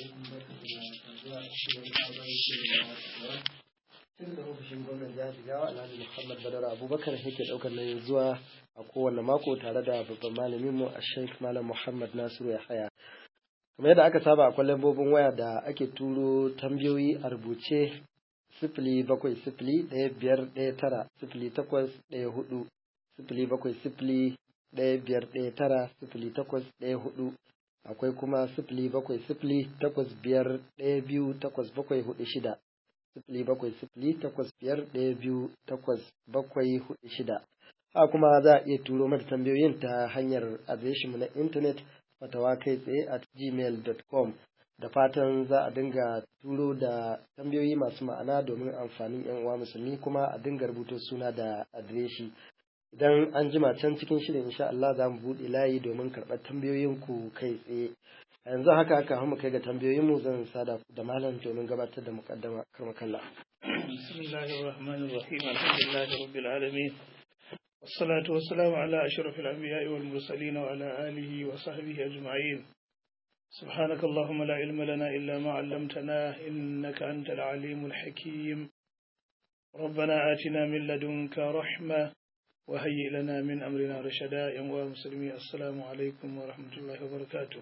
tun da ofishin gwamnan jihar Jigawa Alhaji Muhammad Badar Abubakar yake daukar nauyin zuwa a kowane mako tare da babban malamin mu Sheikh Malam Muhammad Nasiru Yahaya. Kamar yadda aka saba akwai lambobin waya da ake turo tambayoyi a rubuce sifili bakwai sifili ɗaya biyar ɗaya tara sifili takwas ɗaya hudu sifili bakwai sifili ɗaya biyar ɗaya tara sifili takwas ɗaya hudu akwai kuma sifili bakwai sifili takwas biyar ɗaya biyu takwas bakwai hudu shida sifili bakwai sifili takwas biyar ɗaya biyu takwas bakwai hudu shida haka kuma za a iya turo mata tambayoyin ta hanyar adireshinmu na intanet fatawa kai tsaye at gmail.com da fatan za a dinga turo da tambayoyi masu ma'ana domin amfanin yan uwa musulmi kuma a dinga rubuto suna da adireshi idan an jima can cikin shirin insha Allah za mu buɗe layi domin karɓar tambayoyinku kai tsaye a yanzu haka aka mu kai ga tambayoyinmu zan sada da malam domin gabatar da mukaddama karmakalla bismillahir rahmanir rahim alhamdulillahi rabbil alamin والصلاة والسلام على أشرف الأنبياء والمرسلين وعلى آله وصحبه أجمعين سبحانك اللهم لا علم لنا إلا ما علمتنا إنك أنت العليم الحكيم ربنا آتنا من لدنك رحمة وهيئ لنا من أمرنا رشدا يا مسلمي السلام عليكم ورحمة الله وبركاته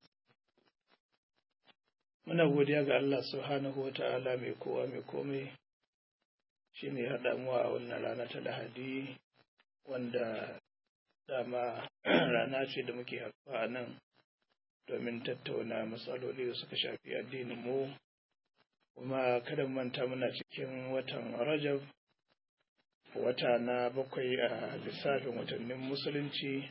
muna godiya ga Allah subhanahu wa ta'ala mai kowa mai komai shi ne haɗa mu a wannan rana ta lahadi wanda dama rana ce da muke haɗuwa a nan domin tattauna matsaloli da suka shafi addinin mu kuma kada manta muna cikin watan rajab wata na bakwai a lissafin watannin musulunci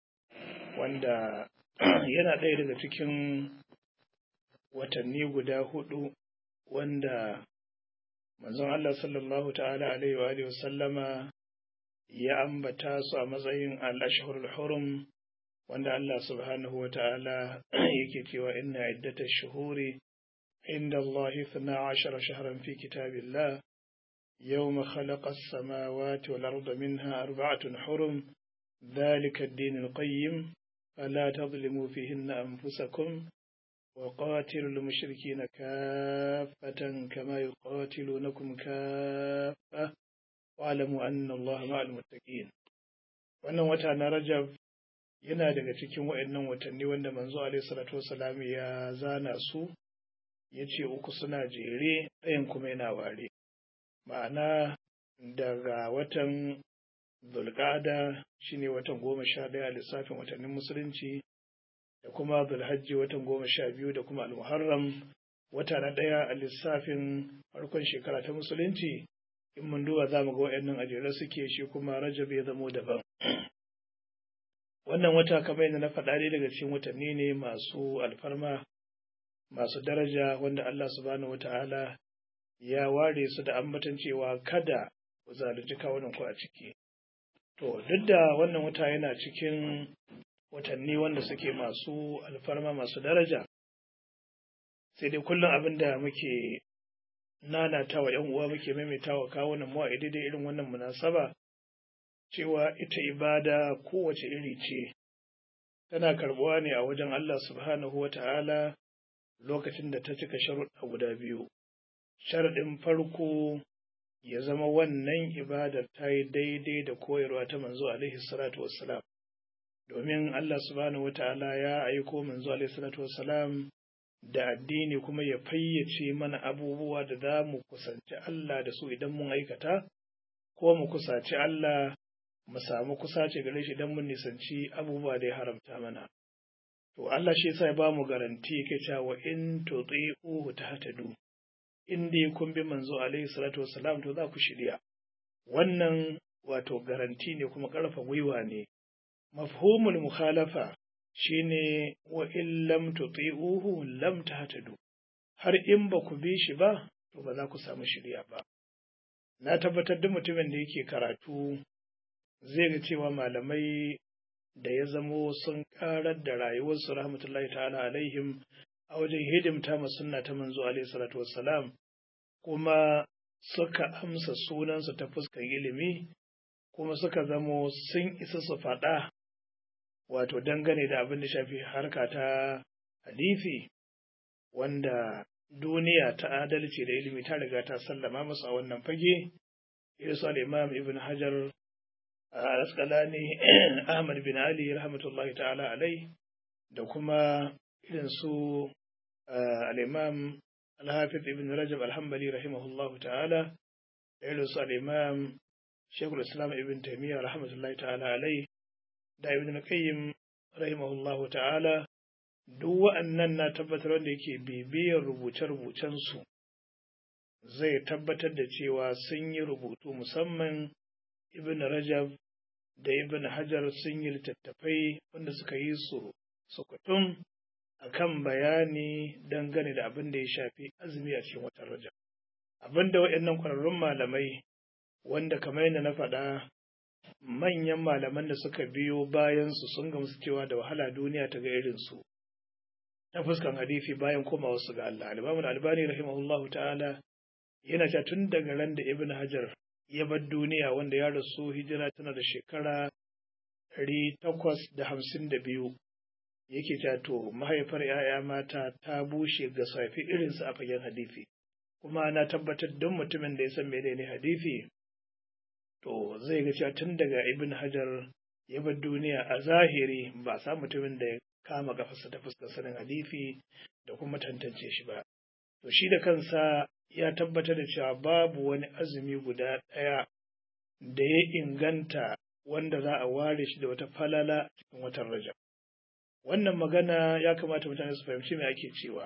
wanda yana ɗaya daga cikin watanni guda hudu wanda manzon Allah sallallahu ta'ala alaihi wa alihi sallama ya ambata su a matsayin al-ashhurul hurum wanda Allah subhanahu wa ta'ala yake cewa inna iddatash shuhuri inda Allah 12 shahran fi kitabillah يوم خلق السماوات والأرض منها أربعة حرم ذلك الدين القيم فلا تظلموا فيهن أنفسكم وقاتلوا المشركين كافة كما يقاتلونكم كافة واعلموا أن الله مع المتقين wannan wata na Rajab yana daga cikin waɗannan watanni wanda manzo alaihi salatu wasalam ya zana su ya ce uku suna jere ɗayan kuma yana ware ma'ana daga watan zulƙada shine watan goma sha ɗaya a lissafin watannin musulunci da kuma zulhajji watan goma sha biyu da kuma almuharram wata na ɗaya a lissafin farkon shekara ta musulunci in mun duba za mu ga waɗannan ajere suke shi kuma rajab ya zamo daban wannan wata kamar yadda na faɗa ne daga cikin watanni ne masu alfarma masu daraja wanda Allah subhanahu wata'ala ya ware su da ambatan cewa kada ku zalunci kawunan ku a ciki to duk da wannan wata yana cikin watanni wanda suke masu alfarma masu daraja sai dai kullum abin da muke nanatawa ‘yan uwa muke maimaitawa kawunan mu a daidai irin wannan munasaba cewa ita ibada kowace iri ce tana karbuwa ne a wajen Allah subhanahu wa ta'ala lokacin da ta cika sharuɗa guda biyu sharaɗin farko ya zama wannan ibadar ta yi daidai da koyarwa ta manzo alaihi salatu wassalam domin Allah subhanahu wata'ala ya aiko manzo alaihi salatu wassalam da addini kuma ya fayyace mana abubuwa da za mu kusanci Allah da su idan mun aikata ko mu kusaci Allah mu samu kusace gare shi idan mun nisanci abubuwa da ya haramta mana to Allah shi yasa ya ba mu garanti yake cewa in tuti'uhu tahtadu in dai kun bi manzo alaihi salatu wassalam to za ku shirya wannan wato garanti ne kuma ƙarfa gwiwa ne mafhumul mukhalafa shine wa in lam tuti'uhu lam tahtadu har in ba ku bi shi ba to ba za ku samu shirya ba na tabbatar da mutumin da yake karatu zai ga cewa malamai da ya zamo sun karar da rayuwarsu rahmatullahi ta'ala alaihim a wajen hidimta ma sunna ta manzo alaihi salatu wassalam kuma suka amsa sunansu ta fuskar ilimi kuma suka zamo sun isa su faɗa wato dangane da abin da shafi harka ta hadisi wanda duniya ta adalci da ilimi ta riga ta sallama musu a wannan fage irin su al-imam ibn hajar al-asqalani ahmad bin ali rahmatullahi ta'ala alai da kuma irin su al-imam al-hafiz ibn rajab al-hanbali rahimahullahu ta'ala da irin su al-imam shaykhul islam ibn taymiyyah rahmatullahi ta'ala alai da ibn qayyim rahimahullahu ta'ala duk wa'annan na tabbatar wanda yake bibiyar rubuce-rubucensu zai tabbatar da cewa sun yi rubutu musamman ibn rajab da ibn hajar sun yi littattafai wanda suka yi su sukutun a kan bayani dangane da abin da ya shafi azumi a cikin watan rajab abin da waɗannan ƙwararrun malamai wanda kamar yadda na faɗa manyan malaman da suka biyo bayansu sun gamsu cewa da wahala duniya ta ga irinsu ta fuskan hadisi bayan komawa su ga Allah. Al-Imam Al-Albani rahimahullahu ta'ala yana cewa tun daga ran da Ibn Hajar ya bar duniya wanda ya rasu hijira tana da shekara ɗari takwas da hamsin da biyu yake cewa to mahaifar ‘ya'ya mata ta bushe ga safi irinsu a fagen hadisi kuma na tabbatar don mutumin da ya san menene hadisi to zai ga cewa tun daga Ibn Hajar ya bar duniya a zahiri ba sa mutumin da ya kama gafarsa ta fuskar sanin hadisi da kuma tantance shi ba. To shi da kansa ya tabbatar da cewa babu wani azumi guda ɗaya da ya inganta wanda za a ware shi da wata falala cikin watan Rajab. Wannan magana ya kamata mutane su fahimci me ake cewa.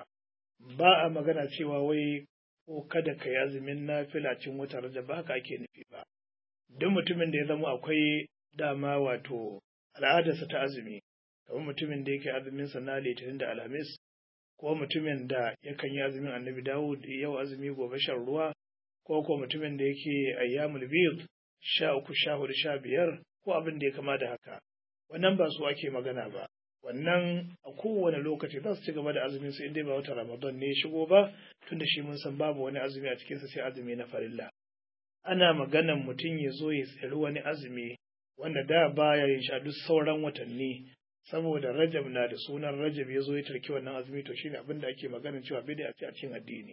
Ba a magana cewa wai ko kada ka yi azumin nafila cikin watan Rajab ba haka ake nufi ba. Duk mutumin da ya zama akwai dama wato al'adarsa ta azumi kamar mutumin da yake azumin sa na litinin da alhamis ko mutumin da yakan yi azumin annabi dawud yau azumi gobe shan ruwa ko ko mutumin da yake ayyamul bid sha uku sha hudu sha biyar ko abin da ya kama da haka wannan ba su ake magana ba wannan a kowane lokaci za su ci gaba da azumin su inda ba wata ramadan ne shigo ba tunda shi mun san babu wani azumi a cikinsa sai azumi na farilla ana maganan mutum ya zo ya tsiri wani azumi wanda da baya yin sha duk sauran watanni saboda rajab na da sunan rajab ya zo ya tarki wannan azumi to shine abin da ake maganin cewa bid'a ce a cikin addini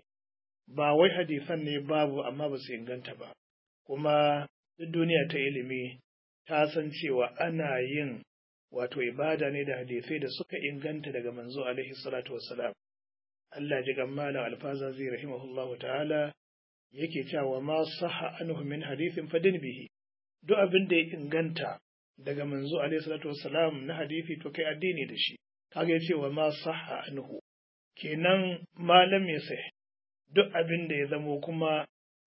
ba wai hadisan ne babu amma ba su inganta ba kuma duk duniya ta ilimi ta san cewa ana yin wato ibada ne da hadisai da suka inganta daga manzo alaihi salatu wassalam Allah ji gammala alfazazi rahimahullahu ta'ala yake cewa ma sahha anhu min hadithin fadin bihi duk abin da ya inganta daga manzo alaihi salatu wassalam na hadisi to kai addini da shi kaga yace wa ma sahha anhu kenan malam ya sai duk abin da ya zamo kuma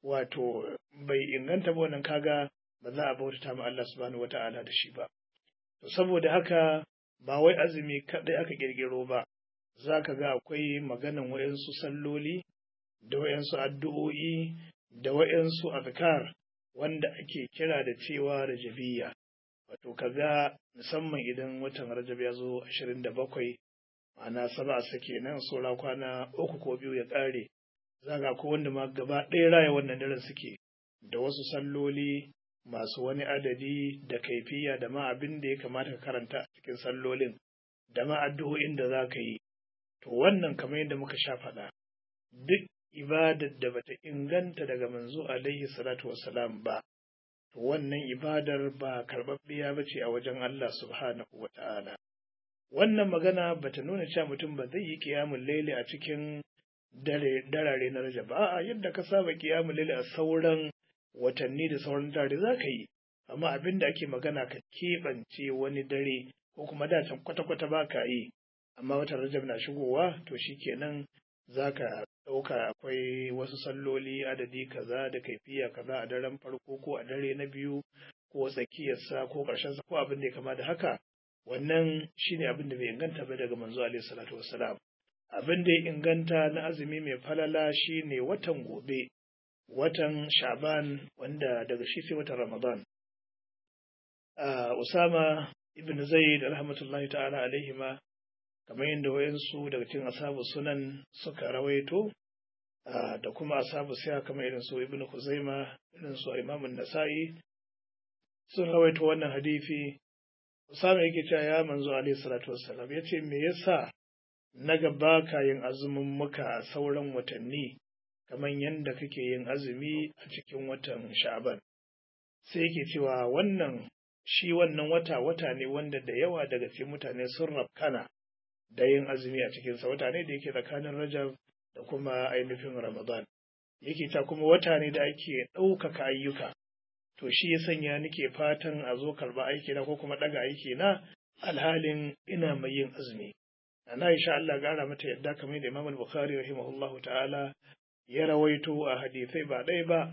wato bai inganta ba wannan kaga ba za a bautata ma Allah subhanahu wata'ala da shi ba to saboda haka ba wai azumi kadai aka kirkiro ba za ka ga akwai maganan wayansu salloli da wayansu addu'o'i da wayansu azkar wanda ake kira da cewa rajabiyya wato kaga musamman idan watan rajab ya zo ashirin da bakwai ma'ana saba sake nan saura kwana uku ko biyu ya ƙare zaga ko wanda ma gaba ɗaya raya wannan daren suke da wasu salloli masu wani adadi da kaifiya da ma abin da ya kamata ka karanta a cikin sallolin da ma addu'o'in da za ka yi to wannan kamar yadda muka sha faɗa duk ibadar da bata inganta daga manzo alaihi salatu wassalam ba to wannan ibadar ba karɓaɓɓiya ba ce a wajen Allah subhanahu wa ta'ala wannan magana bata nuna cewa mutum ba zai yi kiyamun laili a cikin darare na rajab a'a yadda ka saba kiyamun laili a sauran watanni da sauran dare za ka yi amma abin da ake magana ka keɓance wani dare ko kuma da can kwata-kwata ba ka yi amma watan rajab na shigowa to shi kenan za ka ɗauka akwai wasu salloli adadi kaza da kaifiya kaza a daren farko ko a dare na biyu ko tsakiyarsa ko ƙarshensa ko abin da ya kama da haka wannan shine abin da bai inganta ba daga manzo alaihi salatu wassalam abin da ya inganta na azumi mai falala shine watan gobe watan sha'ban wanda daga shi sai watan ramadan usama ibn zaid rahmatullahi ta'ala alaihima kamar yadda wayansu daga cikin asabu sunan suka rawaito da kuma asabu siya kamar irin su ibn Khuzaima irin su Imam Nasa'i sun rawaito wannan hadisi Usama yake cewa ya manzo alaihi salatu wassalam yace me yasa na gaba ka yin azumin muka a sauran watanni kamar yadda kake yin azumi a cikin watan sha'aban sai yake cewa wannan shi wannan wata wata ne wanda da yawa daga cikin mutane sun rafkana da yin azumi a cikinsa wata ne da yake tsakanin rajab da kuma ainihin ramadan yake ta kuma wata ne da ake ɗaukaka ayyuka to shi ya sanya nake fatan a zo karɓa aiki na ko kuma ɗaga aiki na alhalin ina mai yin azumi ana insha Allah gara mata yadda kamar da Imam Bukhari rahimahullahu ta'ala ya rawaito a hadisai ba ɗaya ba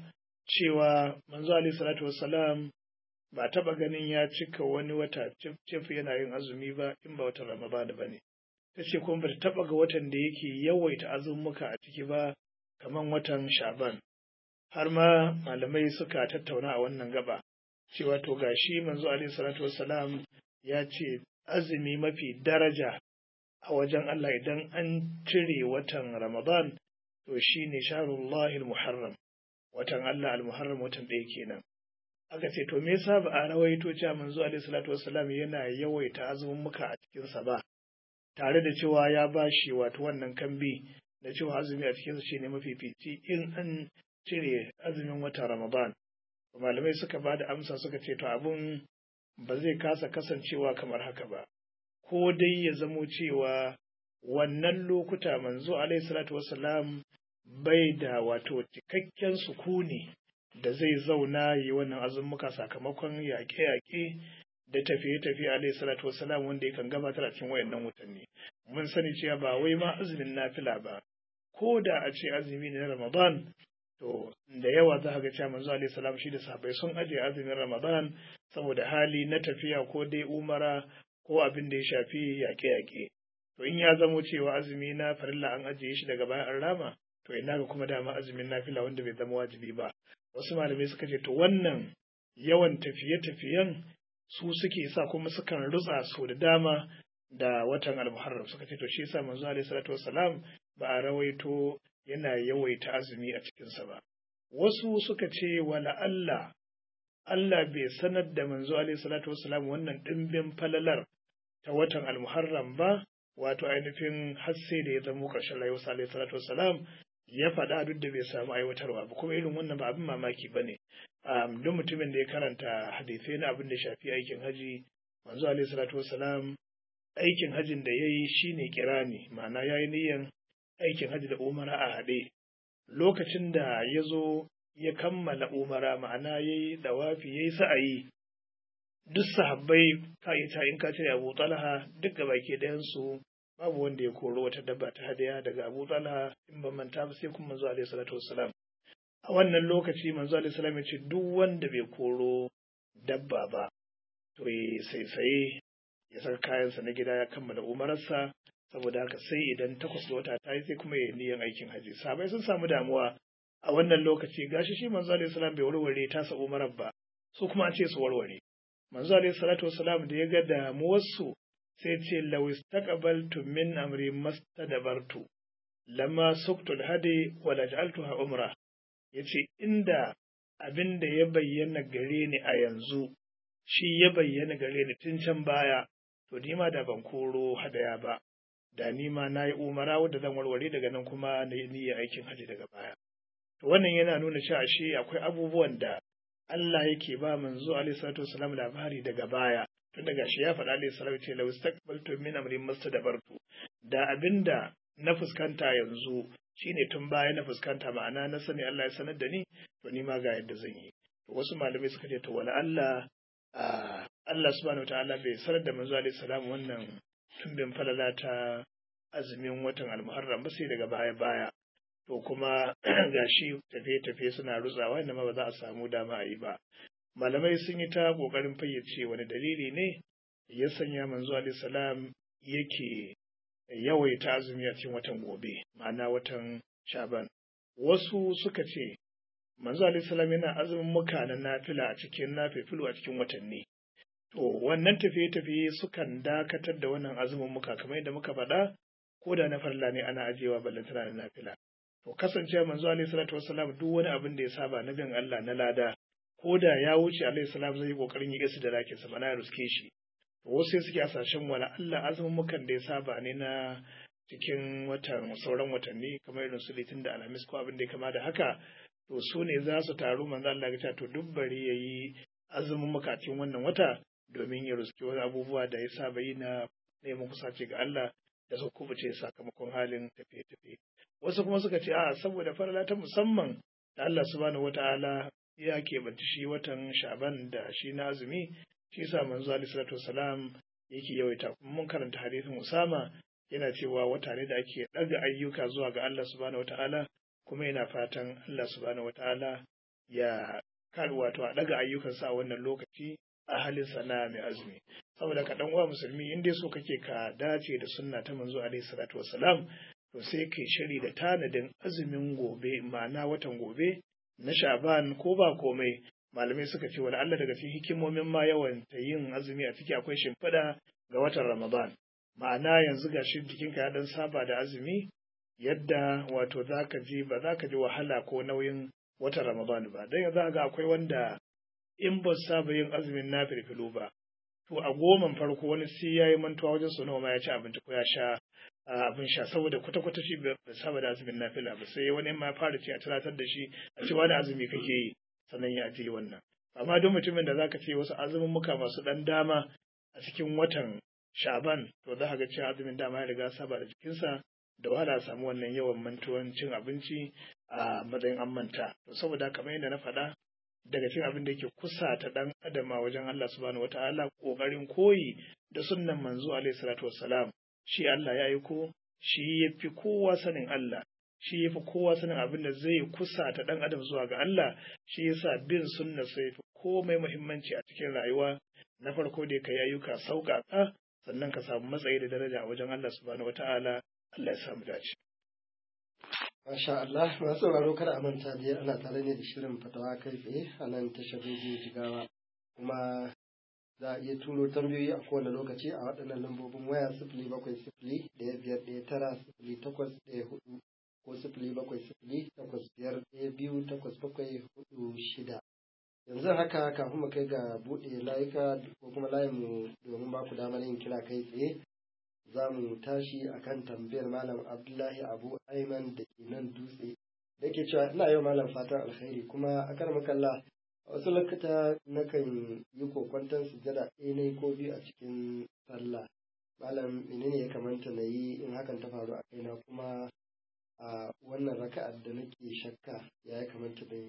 cewa manzo alaihi salatu wassalam ba taɓa ganin ya cika wani wata cif yana yin azumi ba in ba watan Ramadan ba ne ta ce kuma ba ta taɓa ga watan da yake yawaita azumuka a ciki ba kamar watan Shaban har ma malamai suka tattauna a wannan gaba cewa to gashi manzo alaihi salatu wassalam ya ce azumi mafi daraja a wajen Allah idan an cire watan Ramadan to shine shahrullahi al-muharram watan Allah al-muharram watan ɗaya kenan aka ce to me yasa ba a rawaito cewa manzo alaihi salatu wassalam yana yawaita azumin muka a cikin sa ba tare da cewa ya bashi wato wannan kambi da cewa azumi a cikin sa shine mafifici in an cire azumin watan Ramadan malamai suka ba da amsa suka ce to abun ba zai kasa kasancewa kamar haka ba ko dai ya zamo cewa wannan lokuta manzo alaihi salatu wassalam bai da wato cikakken sukuni da zai zauna yi wannan azumuka sakamakon yaƙe-yaƙe da tafiye-tafiye alaihi salatu wassalam wanda yakan gabatar a cikin wayannan watanni mun sani cewa ba wai ma azumin nafila ba ko da a ce azumi ne na ramadan to da yawa za ga cewa manzo alaihi salam shi da sahabbai sun ajiye azumin ramadan saboda hali na tafiya ko dai umara ko abin da ya shafi yaƙe-yaƙe to in ya zamo cewa azumi na farilla an ajiye shi daga bayan an rama to ina ga kuma dama azumin nafila wanda bai zama wajibi ba wasu malamai suka ce to wannan yawan tafiye-tafiyen su suke sa kuma sukan rutsa su da dama da watan almuharram suka ce to shi yasa manzo alaihi salatu wassalam ba a rawaito yana yawaita azumi a cikinsa ba wasu suka ce wala Allah Allah bai sanar da manzo alaihi salatu wassalam wannan dimbin falalar ta watan almuharram ba wato ainihin har sai da ya zamo ƙarshen rayuwarsa alaihi salatu wassalam ya faɗa duk da bai samu aiwatarwa ba kuma irin wannan ba abin mamaki ba ne duk mutumin da ya karanta hadisai na abin da shafi aikin haji manzo alaihi salatu wassalam aikin hajin da ya yi shine kirani ma'ana ya yi niyyan aikin haji da umara a haɗe lokacin da ya zo ya kammala umara ma'ana ya yi dawafi ya yi sa'ayi duk sahabbai ka yi ta in ka ce abu talha duk ga baki ɗayansu babu wanda ya koro wata dabba ta hadaya daga abu talha in ban manta ba sai kuma manzo alaihi salatu wassalam a wannan lokaci manzo alaihi salam ya ce duk wanda bai koro dabba ba to ya saisaye ya saka kayansa na gida ya kammala umararsa saboda haka sai idan takwas da wata ta yi sai kuma ya niyan aikin haji sabai sun samu damuwa a wannan lokaci gashi shi manzo alaihi salam bai warware tasa umarar ba su kuma an ce su warware manzo alaihi salatu wasalam da ya ga damuwarsu sai ce law istaqbaltu min amri mastadbartu lamma suktul hadi wa laj'altuha umra yace inda abin da ya bayyana gare ni a yanzu shi ya bayyana gare ni tun can baya to ni ma da ban koro hadaya ba da ni ma na yi umara wadda zan warware daga nan kuma na yi niyyar aikin haji daga baya to wannan yana nuna cewa shi akwai abubuwan da Allah yake ba manzo alaihi salatu wasalam labari daga baya tun daga shi ya faɗa alaihi salatu ce law istaqbaltu min amri mastadbartu da abinda na fuskanta yanzu shine tun baya na fuskanta ma'ana na sani Allah ya sanar da ni to ni ma ga yadda zan yi to wasu malamai suka ce to wala Allah Allah subhanahu wataala bai sanar da manzo alaihi salam wannan tumbin falala ta azumin watan almuharram ba sai daga baya baya to kuma gashi tafiye-tafiye suna rutsawa inda ma ba za a samu dama a yi ba malamai sun yi ta kokarin fayyace wani dalili ne ya sanya manzo alaihi salam yake yawaita azumi a cikin watan gobe ma'ana watan shaban wasu suka ce manzo alaihi salam yana azumin muka na nafila a cikin nafifilu a cikin watanni to wannan tafiye-tafiye sukan dakatar da wannan azumin muka kamar yadda muka faɗa ko da na farla ne ana ajiyewa ballantana da nafila to kasance manzo alaihi salatu wassalam duk wani abin da ya saba na bin Allah na lada ko da ya wuce alaihi salam zai yi kokarin yi gasu da rakin sa mana ya ruske shi to wasu suke asashen wala Allah azumin mukan da ya saba ne na cikin watan sauran watanni kamar irin su litin da alhamis ko abin da ya kama da haka to su ne za su taru manzo Allah ya ce to duk bari yayi azumin makacin wannan wata domin ya ruski wani abubuwa da ya saba yi na neman kusace ga Allah da su kubuce sakamakon halin tafiye-tafiye wasu kuma suka ce a saboda farala ta musamman da Allah subhanahu wata'ala ya keɓanci shi watan sha'ban da shi na azumi shi sa manzo alaihi salatu wasalam yake yawaita kuma mun karanta hadisin Usama yana cewa wata ne da ake ɗaga ayyuka zuwa ga Allah subhanahu wata'ala kuma yana fatan Allah subhanahu wata'ala ya kar wato a ɗaga ayyukansa a wannan lokaci a halin sana mai azumi saboda ka dan uwa musulmi in dai so kake ka dace da sunna ta manzo alaihi salatu wassalam to sai kai shiri da tanadin azumin gobe ma'ana watan gobe na sha'ban ko ba komai malamai suka ce wani Allah daga cikin hikimomin ma yawan ta yin azumi a ciki akwai shimfiɗa ga watan ramadan ma'ana yanzu ga shi jikinka ya dan saba da azumi yadda wato zaka ji ba zaka ji wahala ko nauyin watan ramadan ba dan yanzu ga akwai wanda in ba saba yin azumin na firfilo ba to a goman farko wani sai ya yi mantuwa wajen su nawa ma ya ci abinci ko ya sha abin sha saboda kwata-kwata shi bai saba da azumin nafila ba sai wani ma ya fara ci a tunatar da shi a ce wani azumi kake yi sannan ya ajiye wannan amma duk mutumin da zaka ce wasu azumin muka masu dan dama a cikin watan shaban to za ka ga cewa azumin dama ya riga saba da jikinsa da wahala samu wannan yawan mantuwan cin abinci a matsayin an manta to saboda kamar yadda na faɗa daga cikin abin da yake kusa ta dan adama wajen Allah subhanahu wataala kokarin koyi da sunnan manzo alaihi salatu wassalam shi Allah ya aiko shi yafi kowa sanin Allah shi yafi kowa sanin abin da zai kusa ta dan adam zuwa ga Allah shi yasa bin sunna sai fi komai muhimmanci a cikin rayuwa na farko dai kai ayyuka sauƙaƙa sannan ka samu matsayi da daraja a wajen Allah subhanahu wataala Allah ya samu dace Masha Allah, masu sauraro kada a manta da ana tare ne da shirin fatawa kai tsaye a nan tashar rediyo jigawa kuma za a iya turo tambayoyi a kowane lokaci a waɗannan lambobin waya sifili bakwai sifili ɗaya biyar ɗaya tara sifili takwas ɗaya hudu ko sifili bakwai sifili takwas biyar ɗaya biyu takwas bakwai hudu shida. Yanzu haka kafin mu kai ga buɗe layuka ko kuma layinmu domin ba ku damar yin kira kai tsaye za mu tashi akan tambayar malam abdullahi abu aiman da ke nan dutse da ke cewa ina yau malam fatan alkhairi kuma a kan makalla a wasu lokuta nakan yi kokwanton sujada ɗaya ne ko biyu a cikin sallah malam menene ya kamanta na yi in hakan ta faru a kaina kuma a wannan raka'ar da nake shakka ya ya kamanta da yi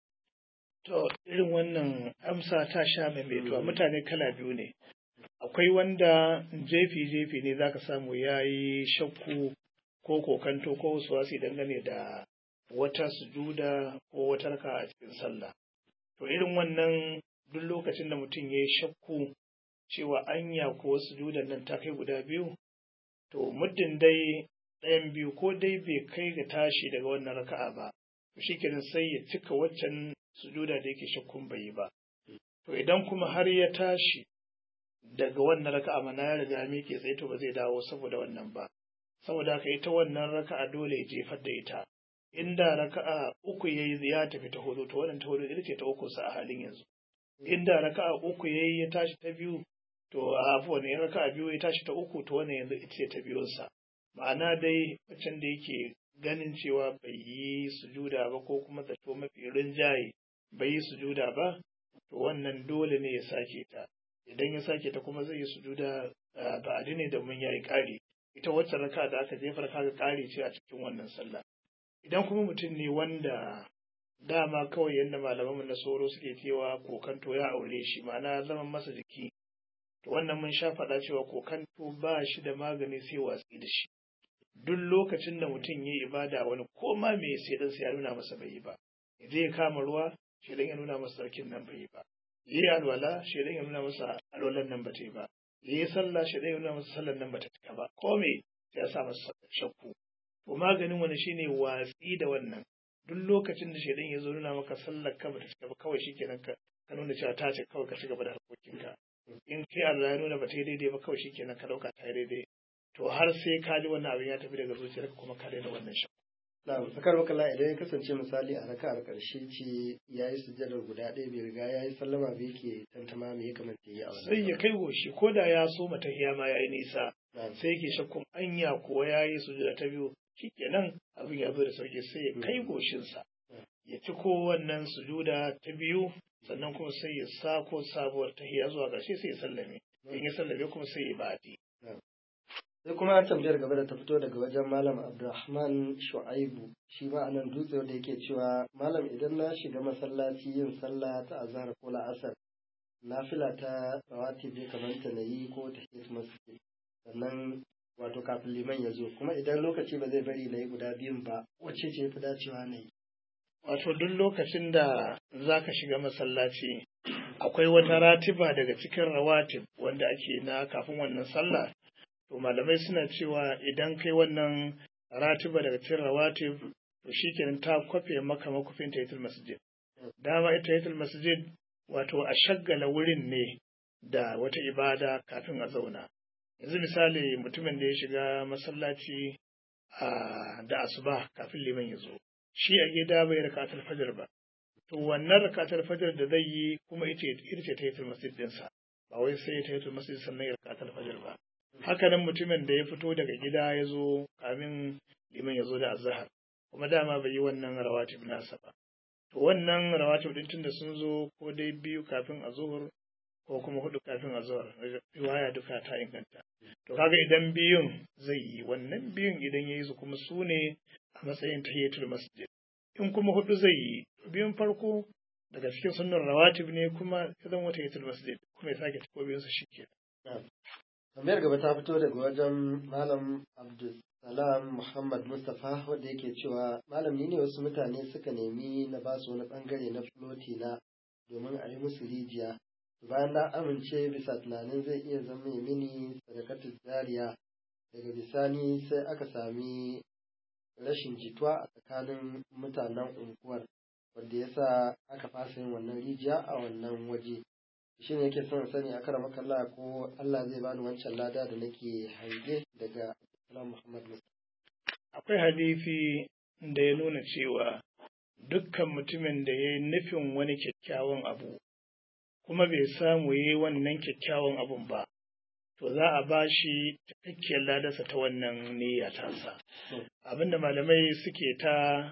to irin wannan amsa ta sha maimaituwa mutane kala biyu ne akwai wanda jefi-jefi ne za ka samu ya yi shakku ko kokanto ko wasi dangane da wata sujuda ko wata raka a cikin sallah. To irin wannan duk lokacin da mutum ya yi shakku cewa anya ko sujudan nan ta kai guda biyu, to muddin dai ɗayan biyu ko dai bai kai ga tashi daga wannan raka'a ba, to shi sai ya cika waccan sujuda da yake shakkun bai yi ba. To idan kuma har ya tashi daga wannan raka'a mana ya riga miƙe tsaye to ba zai dawo saboda wannan ba saboda haka ita wannan raka'a dole ya jefar da ita inda raka'a uku yayi ya tafi ta hudu to wannan ta hudu ita ce ta uku sa a halin yanzu inda raka'a uku yayi ya tashi ta biyu to a afuwan in raka'a biyu ya tashi ta uku to wannan yanzu ita ce ta biyun sa ma'ana dai waccan da yake ganin cewa bai yi sujuda ba ko kuma zato mafi rinjaye bai yi sujuda ba to wannan dole ne ya sake ta idan ya sake ta kuma zai yi sujuda ba a ne domin ya yi ƙari ita wacce raka da aka jefar kaga ƙari ce a cikin wannan sallah idan kuma mutum ne wanda dama kawai yadda malamanmu na soro suke cewa kokanto ya aure shi ma'ana zaman masa jiki to wannan mun sha faɗa cewa kokanto ba shi da magani sai watsi da shi duk lokacin da mutum ya yi ibada wani ko ma me sai dan ya nuna masa bai yi ba zai kama ruwa shi dan ya nuna masa sarkin nan bai yi ba yi alwala shaidan ya nuna masa alwalan nan ba ta yi ba yi sallah shaidan ya nuna masa sallan nan ba ta cika ba ko me sai ya sa masa shakku to maganin wani shine watsi da wannan duk lokacin da shaidan ya zo nuna maka sallar ka ba ta cika ba kawai shikenan ka ka nuna cewa ta ce kawai ka ci gaba da harkokinka in kai Allah ya nuna ba ta yi daidai ba kawai shikenan ka dauka ta yi daidai to har sai ka ji wannan abin ya tafi daga zuciyarka kuma ka daina wannan shakku Na sakar makalla idan ya kasance misali a raka'ar ƙarshe ce ya yi sujjadar guda ɗaya bai riga ya yi sallama bai ke tantama me ya kamata ya yi a wannan. Sai ya kai goshi ko da ya so mata ma ya yi nisa sai yake shakkun anya ko ya yi sujuda ta biyu shikenan abin ya zo da sauki sai ya kai goshinsa ya ci ko wannan sujuda ta biyu sannan kuma sai ya sako sabuwar tahiya zuwa ƙarshe sai ya sallame in ya sallame kuma sai ya ba'adi sai kuma tambayar gaba da ta fito daga wajen malam abdulrahman shu'aibu shi ma anan dutse wanda yake cewa malam idan na shiga masallaci yin sallah ta azhar ko la'asar nafila ta rawatib ya kamata na yi ko ta masjid sannan wato kafin liman ya zo kuma idan lokaci ba zai bari na yi guda biyun ba wacce ce fi dacewa na yi wato duk lokacin da za ka shiga masallaci akwai wata ratiba daga cikin rawatib wanda ake na kafin wannan sallah to malamai suna cewa idan kai wannan ratiba daga cikin rawatib to shikenan ta kwafe maka makufin tahiyatul masjid dama ita tahiyatul masjid wato a shaggala wurin ne da wata ibada kafin a zauna yanzu misali mutumin da ya shiga masallaci da asuba kafin liman ya zo shi a gida bai rakatul fajr ba to wannan rakatul fajr da zai yi kuma ita ita ce tahiyatul masjid dinsa ba wai sai tahiyatul masjid sannan ya rakatul fajr ba haka nan mutumin da ya fito daga gida ya zo kamin liman ya zo da azhar kuma dama bai yi wannan rawatib nasa ba to wannan rawatib din tunda sun zo ko dai biyu kafin azhur ko kuma hudu kafin azhar riwaya duka ta inganta to kaga idan biyun zai yi wannan biyun idan ya yi su kuma su ne a matsayin tahiyatul masjid in kuma hudu zai yi biyun farko daga cikin sunnar rawatib ne kuma ya zama tahiyatul masjid kuma ya sake tako biyun su shike tambayar gaba ta fito daga wajen malam abdulsalam muhammad mustapha wanda yake cewa malam ni ne wasu mutane suka nemi na ba su wani bangare na floti na domin a yi musu rijiya bayan na amince bisa tunanin zai iya zama mini sadakatul jariya daga bisani sai aka sami rashin jituwa a tsakanin mutanen unguwar wanda ya sa aka fasa yin wannan rijiya a wannan waje shi ne yake son sani a kara makalla ko Allah zai bani wancan lada da nake hange daga Salam Muhammad Akwai hadisi da ya nuna cewa dukkan mutumin da ya yi nufin wani kyakkyawan abu kuma bai samu ya yi wannan kyakkyawan abun ba to za a ba shi cikakkiyar ladarsa ta wannan niyya tasa abinda malamai suke ta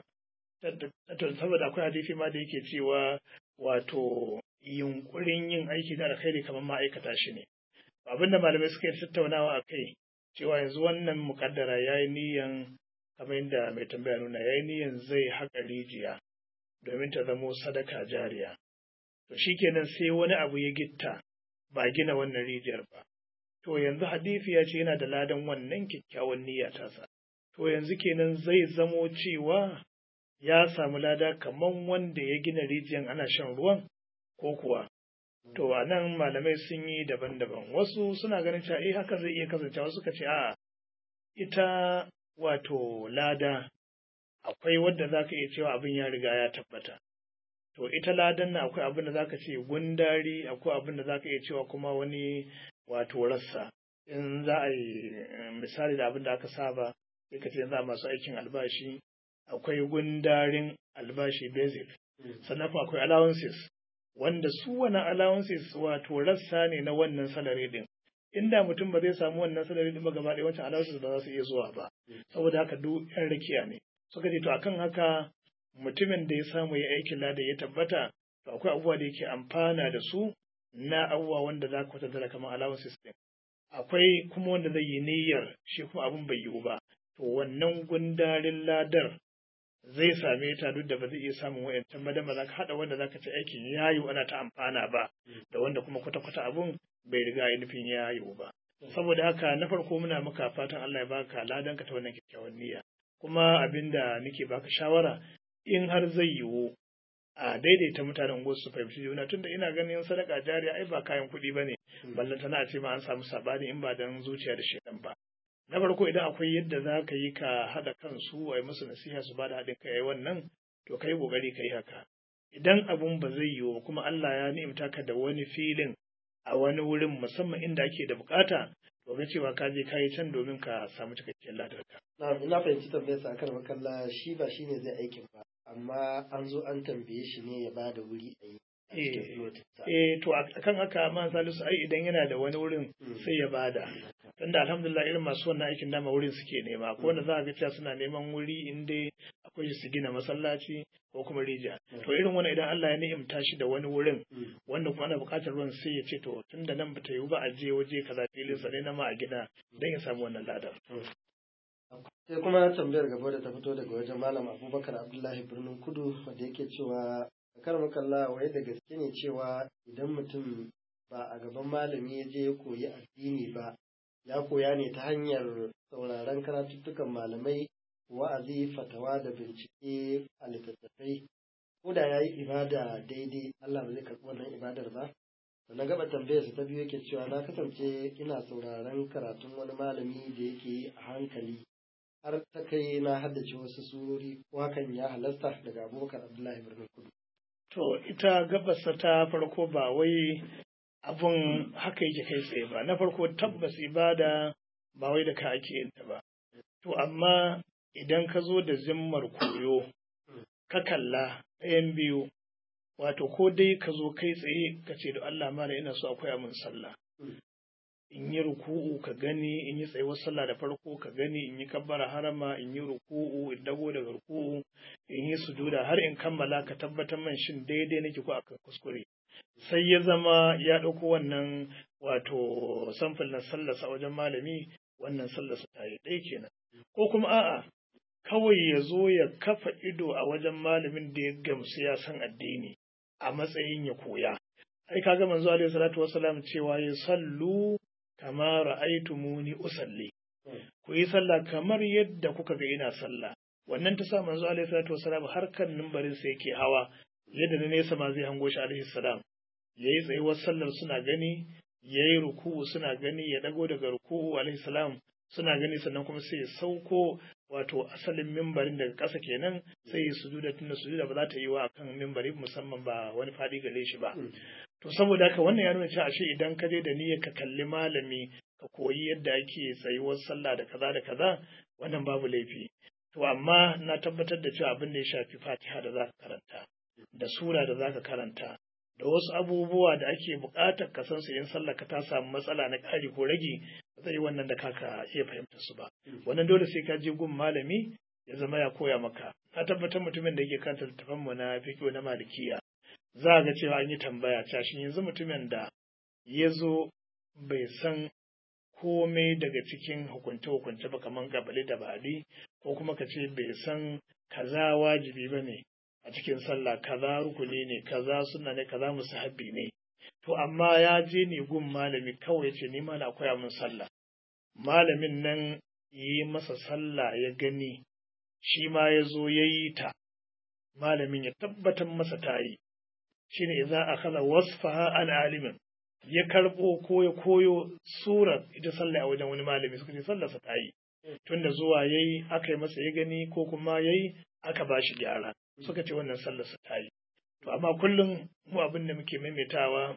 saboda akwai hadisi ma da yake cewa wato yunkurin yin aiki da alkhairi kamar ma'aikata shi ne abinda malamai suke tattaunawa a kai cewa yanzu wannan mukaddara ya yi niyyan kamar yadda mai tambaya nuna ya yi niyyan zai haƙa rijiya domin ta zamo sadaka jariya to shikenan sai wani abu ya gitta ba gina wannan rijiyar ba to yanzu hadisi ya ce yana da ladan wannan kyakkyawan niyya tasa to yanzu kenan zai zamo cewa ya samu lada kaman wanda ya gina rijiyar ana shan ruwan ko kuwa to a nan malamai sun yi daban-daban wasu suna ganin cewa eh haka zai iya kasancewa suka ce a ita wato lada akwai wadda za ka iya cewa abin ya riga ya tabbata to ita ladan na akwai abin da za ka ce gundari akwai abin da za ka iya cewa kuma wani wato rassa in za a yi misali da abin da aka saba sai ka ce za masu aikin albashi akwai gundarin albashi basic sannan kuma akwai allowances wanda su wani allowances wato rassa ne na wannan salary din inda mutum ba zai samu wannan salary din ba gaba ɗaya wancan allowances ba za su iya zuwa ba saboda haka duk yan rakiya ne suka ce to akan haka mutumin da ya samu ya aikin lada ya tabbata to akwai abubuwa da yake amfana da su na abubuwa wanda za ka kwatanta kamar allowances din akwai kuma wanda zai yi niyyar shi kuma abin bai yiwu ba to wannan gundarin ladar zai same ta duk da ba zai iya samun wayancan ba dan ba za ka haɗa wanda za ka ci aikin ya yiwu ana ta amfana ba da wanda kuma kwata-kwata abun bai riga ya nufin ya yiwu ba saboda haka na farko muna maka fatan Allah ya baka ladan ka ta wannan kyakkyawan niyya kuma abinda nake baka shawara in har zai yiwu a daidaita mutanen unguwar su fahimci juna tunda ina ganin sadaka jariya ai ba kayan kuɗi ba ne ballantana a ce ma an samu sabani in ba dan zuciya da shedan ba na farko idan akwai yadda za ka yi ka haɗa kansu a yi musu nasiha su ba da haɗin kai wannan to ka yi ƙoƙari ka yi haka idan abun ba zai yiwu kuma Allah ya ni'imta ka da wani filin a wani wurin musamman inda ake da bukata to ga cewa ka je ka yi can domin ka samu cikakken ladarka. Na ina fahimci tambayar sa akan makalla shi ba shine zai aikin ba amma an zo an tambaye shi ne ya ba da wuri a yi. Eh, to a kan haka man salisu ai idan yana da wani wurin sai ya bada tunda alhamdulillah irin masu wannan aikin dama wurin suke nema ko wanda za a ga cewa suna neman wuri in dai akwai su gina masallaci ko kuma rijiya to irin wannan idan Allah ya ni'imta shi da wani wurin wanda kuma ana buƙatar ruwan sai ya ce to tunda nan bata yiwu ba a je waje kaza filin sa ne na ma a gina dan ya samu wannan ladar sai kuma tambayar gaba da ta fito daga wajen malam abubakar abdullahi birnin kudu wanda yake cewa kar makalla wai da gaske ne cewa idan mutum ba a gaban malami ya je ya koyi addini ba ya koya ne ta hanyar sauraron karatuttukan malamai wa'azi fatawa da bincike a littattafai ko da ya yi ibada daidai Allah ba zai karɓi wannan ibadar ba na gaba tambayar ta biyu yake cewa na kasance ina sauraron karatun wani malami da yake yi a hankali har ta kai na haddace wasu surori ko hakan ya halasta daga abubakar abdullahi birnin kudu to ita gabasa ta farko ba wai abun haka yake kai tsaye ba na farko tabbas ibada ba wai da ka ake yin ta ba to amma idan ka zo da zimmar koyo ka kalla ɗayan biyu wato ko dai ka zo kai tsaye ka ce da Allah mala ina so akwai amin sallah in yi ruku'u ka gani in yi tsayuwar sallah da farko ka gani in yi kabbara harama in yi ruku'u in dago daga ruku'u in yi sujuda har in kammala ka tabbatar man shin daidai nake ko akan kuskure sai ya zama ya ɗauko wannan wato samfil na sallarsa wajen malami wannan sallarsa ta yi ɗaya kenan ko kuma a'a kawai ya zo ya kafa ido a wajen malamin da ya gamsu ya san addini a matsayin ya koya ai kaga manzo alaihi salatu wasalam cewa ya sallu kama ra'aytumuni usalli ku yi sallah kamar yadda kuka ga ina sallah wannan ta sa manzo alaihi salatu wasalam har kan mimbarin sa yake hawa yadda na nesa ma zai hango shi alaihi salam yayi tsayuwar sallar suna gani yayi ruku'u suna gani ya dago daga ruku'u alaihi salam suna gani sannan kuma sai ya sauko wato asalin mimbarin daga ƙasa kenan sai ya sujuda tunda sujuda ba za ta yi wa akan mimbari musamman ba wani faɗi gare shi ba to saboda haka wannan ya nuna cewa ashe idan ka je da niyyar ka kalli malami ka koyi yadda ake tsayuwar sallah da kaza da kaza wannan babu laifi to amma na tabbatar da cewa abin da ya shafi fatiha da za ka karanta da sura da za ka karanta da wasu abubuwa da ake buƙatar ka san su in sallah ka ta samu matsala na ƙari ko rage ba zai yi wannan da kaka iya fahimtar su ba wannan dole sai ka je gun malami ya zama ya koya maka na tabbatar mutumin da yake kanta littafan mu na fiqh na malikiya za ga cewa an yi tambaya cashin yanzu mutumin da ya zo bai san komai daga cikin hukunce-hukunce ba kamar gabali da bali ko kuma ka ce bai san kaza wajibi ba ne a cikin sallah kaza rukuni ne kaza suna ne kaza musahabi ne to amma ya je ne gun malami kawai ce ni ma na koya min sallah malamin nan yi masa sallah ya gani shi ma ya zo ya yi ta malamin ya tabbatar masa ta yi shine idza akhadha wasfaha an alimin ya karbo ko ya koyo surar ita sallah a wajen wani malami suka ce sallarsa ta yi tunda zuwa yayi aka yi masa ya gani ko kuma yayi aka ba shi gyara suka ce wannan sallarsa ta yi to amma kullum mu abin da muke maimaitawa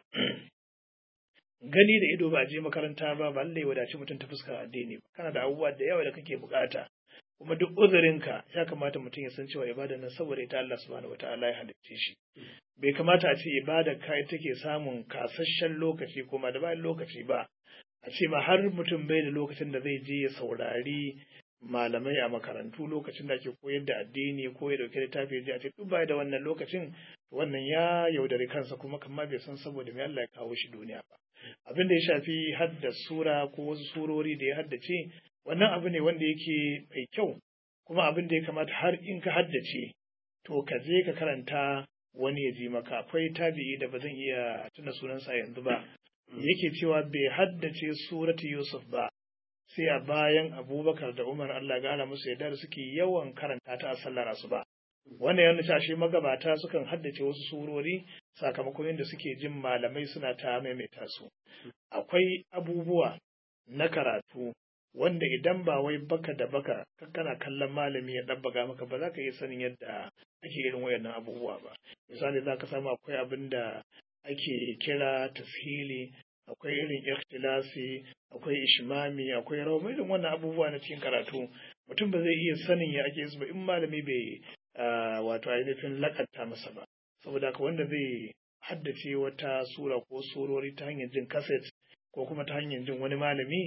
gani da ido ba a je makaranta ba ba lallai wadaci mutum ta fuskar addini ba kana da abubuwa da yawa da kake bukata kuma duk uzurinka ya kamata mutum ya san cewa ibada nan saboda ita Allah subhanahu wataala ya halicce shi bai kamata a ce ibada ka take samun kasasshen lokaci kuma da bayan lokaci ba a ce ma har mutum bai da lokacin da zai je ya saurari malamai a makarantu lokacin da ake koyar da addini ko ya dauki littafi je a ce duk bai da wannan lokacin wannan ya yaudari kansa kuma kamar bai san saboda me Allah ya kawo shi duniya ba abin da ya shafi hadda sura ko wasu surori da ya haddace wannan abu ne wanda yake mai kyau kuma abin da ya kamata har in ka haddace to ka je ka karanta wani ya ji maka akwai tabi'i da ba zan iya tuna sunansa yanzu ba yake cewa bai haddace suratu yusuf ba sai a bayan abubakar da umar allah gara musu yadda da suke yawan karanta ta a sallar asuba wannan yana cewa shi magabata sukan haddace wasu surori sakamakon yadda suke jin malamai suna ta maimaita su akwai abubuwa na karatu wanda idan ba wai baka da baka kana kallon malami ya ɗabbaga maka ba za ka iya sanin yadda ake irin wayannan abubuwa ba misali za ka samu akwai abin da ake kira tashili akwai irin ikhtilasi akwai ishmami akwai rawa irin wannan abubuwa na cikin karatu mutum ba zai iya sanin ya ake su ba in malami bai wato ainihin lakanta masa ba saboda haka wanda zai haddace wata sura ko surori ta hanyar jin kaset ko kuma ta hanyar jin wani malami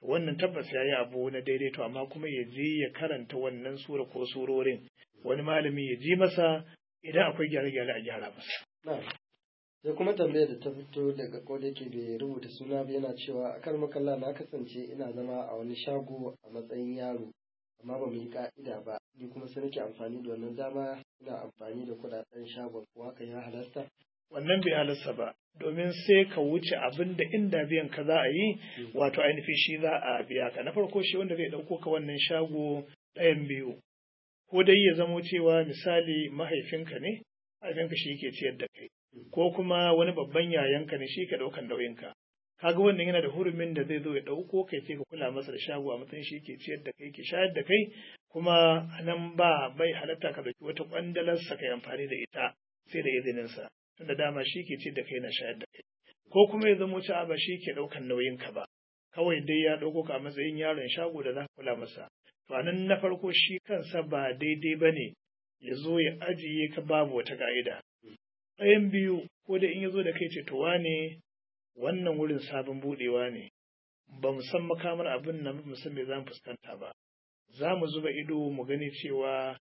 wannan tabbas ya yi abu na daidaito amma kuma ya je ya karanta wannan sura ko surorin wani malami ya ji masa idan akwai gyare-gyare a gyara masa. sai kuma tambayar da ta fito daga koda yake bai rubuta suna ba yana cewa a kan makalla na kasance ina zama a wani shago a matsayin yaro amma ba mu yi ka'ida ba ni kuma sai nake amfani da wannan dama ina amfani da kudaden shagon ko haka ya halasta wannan bai halasta ba domin sai ka wuce abin da inda biyan ka za a yi wato ainihin shi za a biya ka na farko shi wanda zai ɗauko ka wannan shago ɗayan biyu ko dai ya zamo cewa misali mahaifinka ne mahaifinka shi ke ciyar da kai ko kuma wani babban yayanka ne shi ka ɗaukan nauyinka kaga wannan yana da hurumin da zai zo ya ɗauko kai sai ka kula masa da shago a matsayin shi ke ciyar da kai ke shayar da kai kuma nan ba bai halatta ka ɗauki wata ƙwandalarsa kai amfani da ita sai da izininsa tunda dama shi ke ciyar da kai na shayar da kai ko kuma ya zamo cewa ba shi ke ɗaukan nauyinka ba kawai dai ya ɗauko ka a matsayin yaron shago da za ka kula masa to nan na farko shi kansa ba daidai ba ne ya zo ya ajiye ka babu wata ka'ida ɗayan biyu ko da in ya zo da kai ce to wane wannan wurin sabon buɗewa ne ba mu san makamar abin nan mu san me za mu fuskanta ba za mu zuba ido mu gani cewa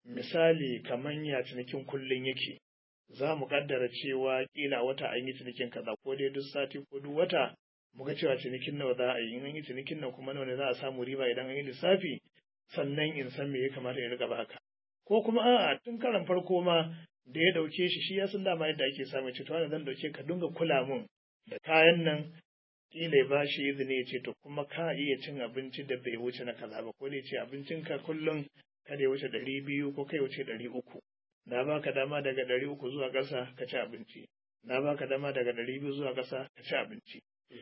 misali kaman ya cinikin kullum yake za mu kaddara cewa kila wata an yi cinikin kaza ko dai duk sati ko duk wata mu ga cewa cinikin nawa za a yi in an yi cinikin nan kuma nawa ne za a samu riba idan an yi lissafi sannan in san me ya kamata in riga baka ko kuma a'a tun karan farko ma da ya dauke shi shi ya san dama yadda ake samun ce to wani zan dauke ka dinga kula mun da kayan nan kila ya bashi izini ya ce to kuma ka iya cin abinci da bai wuce na kaza ba ko da ya ce abincin ka kullum kada ya wuce ɗari biyu ko kai wuce ɗari uku na baka dama daga ɗari uku zuwa ƙasa ka ci abinci na baka dama daga ɗari biyu zuwa ƙasa ka ci abinci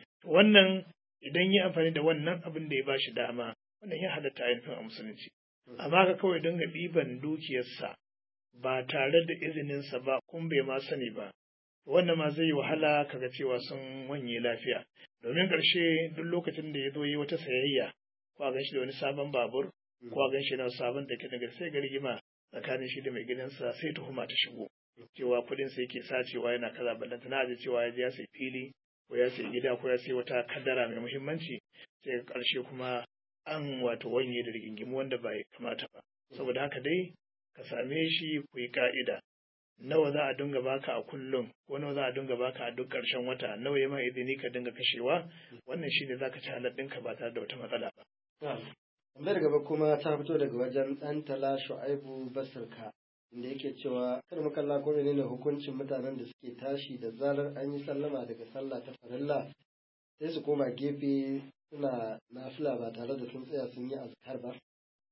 wannan idan yi amfani da wannan abin da ya bashi dama wannan ya halatta ainihin a musulunci amma ka kawai dinga ɗiban dukiyarsa ba tare da izininsa ba kun bai ma sani ba wannan ma zai yi wahala kaga cewa sun wanye lafiya domin ƙarshe duk lokacin da ya zo yi wata sayayya ko a ganshi da wani sabon babur ko a ganshi da sabon da ke daga sai ga rigima tsakanin shi da mai gidansa sai tuhuma ta shigo cewa kuɗin sa yake sacewa yana kaza ballanta na aje cewa ya je ya sai fili ko ya sai gida ko ya sai wata kadara mai muhimmanci sai ƙarshe kuma an wato wanye da rigingimu wanda ba ya kamata ba saboda haka dai ka same shi ku yi ka'ida nawa za a dinga baka a kullum ko nawa za a dinga baka a duk ƙarshen wata nawa ya ma izini ka dinga kashewa wannan shine za ka ci halar ɗinka ba tare da wata matsala ba. Tambayar gaba kuma ta fito daga wajen ɗan tala shu'aibu basirka inda yake cewa kar mu kalla ko menene hukuncin mutanen da suke tashi da zarar an yi sallama daga sallah ta farilla sai su koma gefe suna nafila ba tare da sun tsaya sun yi azkar ba.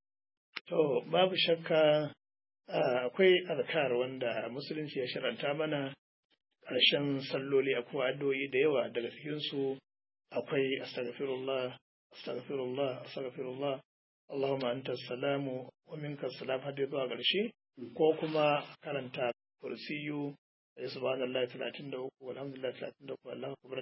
To babu shakka akwai azkar wanda musulunci ya sharanta mana ƙarshen salloli akwai addu'o'i da yawa daga cikinsu akwai astaghfirullah astaghfirullah astaghfirullah Allahumma anta salamu wa minka salam har zuwa ƙarshe ko kuma karanta kursiyu da subhanallah 33 walhamdulillah 33 Allahu akbar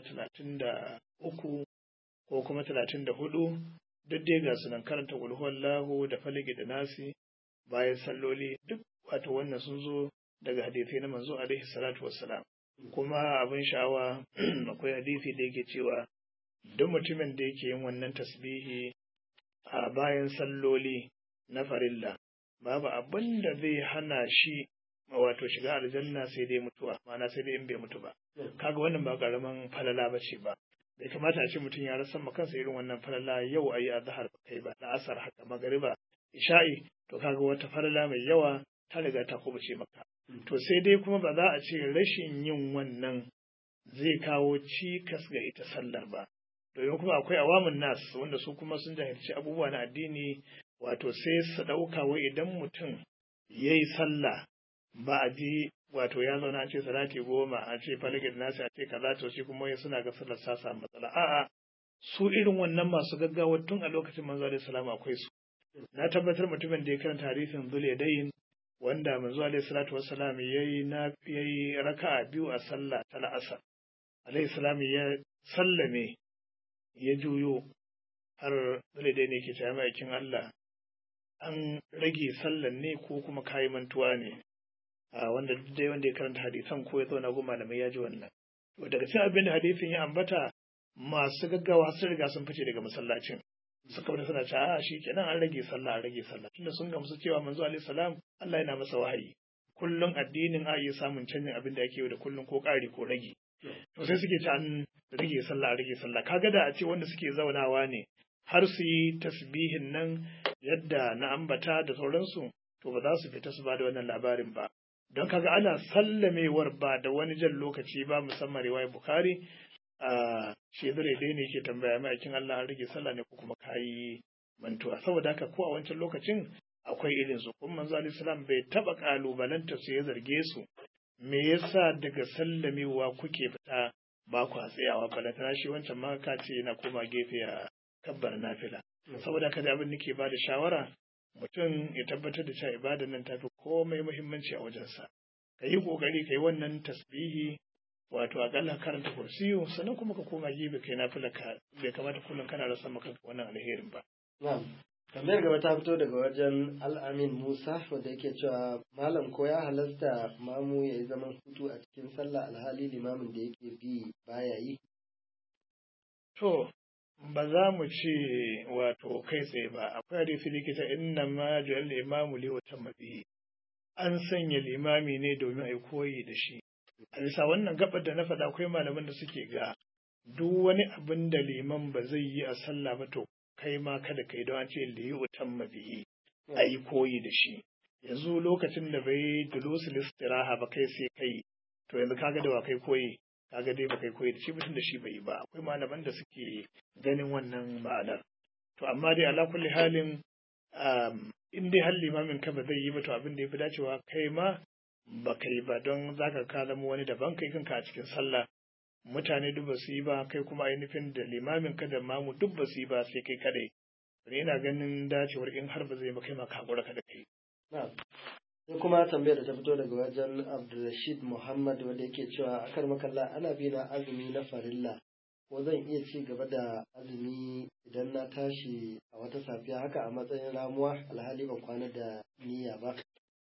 33 ko kuma 34 duk dai ga sunan karanta kulhuwallahu da faligi da nasi bayan salloli duk wato wannan sun zo daga hadisai na manzo alaihi salatu wassalam kuma abin sha'awa akwai hadisi da yake cewa duk mutumin da yake yin wannan tasbihi a bayan salloli na farilla babu abin da zai hana shi wato shiga aljanna sai dai mutuwa ma'ana sai dai in bai mutu ba kaga wannan ba karaman falala ba ce ba bai kamata a ce mutum ya rasa ma kansa irin wannan falala yau ayi azhar ba kai ba na asar haka magariba isha'i to kaga wata falala mai yawa ta riga ta kubuce maka to sai dai kuma ba za a ce rashin yin wannan zai kawo cikas ga ita sallar ba domin kuma akwai awamun nas wanda su kuma sun jahilci abubuwa na addini wato sai su ɗauka wai idan mutum ya yi sallah ba a ji wato ya zauna a ce salati goma a ce faligin nasi a ce kaza to shi kuma ya suna ga sallar sa samu matsala a'a su irin wannan masu gaggawa tun a lokacin manzo alaihi salam akwai su na tabbatar mutumin da ya karanta hadisin zuliyadain wanda manzo alaihi salatu wassalam yayi na yayi raka'a biyu a sallah ta la'asar alaihi salam ya sallame ya juyo har zuliyadain yake cewa ma'aikin Allah an rage sallan ne ko kuma kayi mantuwa ne a wanda dai wanda ya karanta hadisan ko ya zauna goma malamai ya ji wannan to daga cikin abin da hadisin ya ambata masu gaggawa sun riga sun fice daga masallacin suka wani suna cewa a shi kenan an rage sallah an rage sallah tunda sun gamsu cewa manzo alaihi salam Allah yana masa wahayi kullum addinin a iya samun canjin abin da ake yi da kullum ko ƙari ko rage to sai suke ci an rage sallah an rage sallah kaga da a ce wanda suke zaunawa ne har su yi tasbihin nan yadda na ambata da sauransu to ba za su fita su ba da wannan labarin ba don kaga ana sallamewar ba da wani jan lokaci ba musamman riwayar bukhari a shedare dai ne ke tambaya mai aikin Allah an rage sallah ne ko kuma kayi mantuwa saboda haka ko a wancan lokacin akwai irin su kuma manzo alaihi salam bai taba kalubalanta su ya zarge su me yasa daga sallamewa kuke fita ba ku tsayawa balantana shi wancan ma ka ce yana koma gefe a kabbar nafila saboda haka da abin nake ba da shawara mutum ya tabbatar da cewa ibadan nan tafi komai muhimmanci a wajensa ka yi kokari ka yi wannan tasbihi wato akalla karanta kursiyu sannan kuma ka koma gefe kai nafila ka bai kamata kullum kana rasa maka wannan alherin ba na'am tambayar gaba ta fito daga wajen al'amin musa wanda yake cewa malam ko ya halasta mamu ya yi zaman hutu a cikin sallah alhali limamin da yake bi baya yi to ba za mu ce wato kai tsaye ba akwai hadisi likita inna ma ju'al imamu li utamma bihi an sanya limami ne domin a yi koyi da shi a bisa wannan gabar da na faɗa akwai malaman da suke ga duk wani abin da liman ba zai yi a sallah ba to kai ma kada kai don an ce li utamma bihi a yi koyi da shi yanzu lokacin da bai dulusul istiraha ba kai sai kai to yanzu kaga da wa kai koyi kaga dai ba kai koyi da shi mutum da shi bai yi ba akwai malaman da suke ganin wannan ma'anar to amma dai ala kulli halin in dai har limamin ka ba zai yi ba to abin da ya fi dacewa kai ma ba kai ba don zaka ka zama wani daban kai kanka a cikin sallah mutane duk ba su yi ba kai kuma ainihin da limamin ka da mamu duk ba su yi ba sai kai kadai ne ina ganin dacewar in har ba zai ba kai ma ka hakura ka da kai sai kuma tambayar da ta fito daga wajen Abdulrashid Muhammad wanda yake cewa akar makalla ana bi na azumi na farilla ko zan iya ci gaba da azumi idan na tashi a wata safiya haka a matsayin ramuwa alhali ban kwana da niyya ba.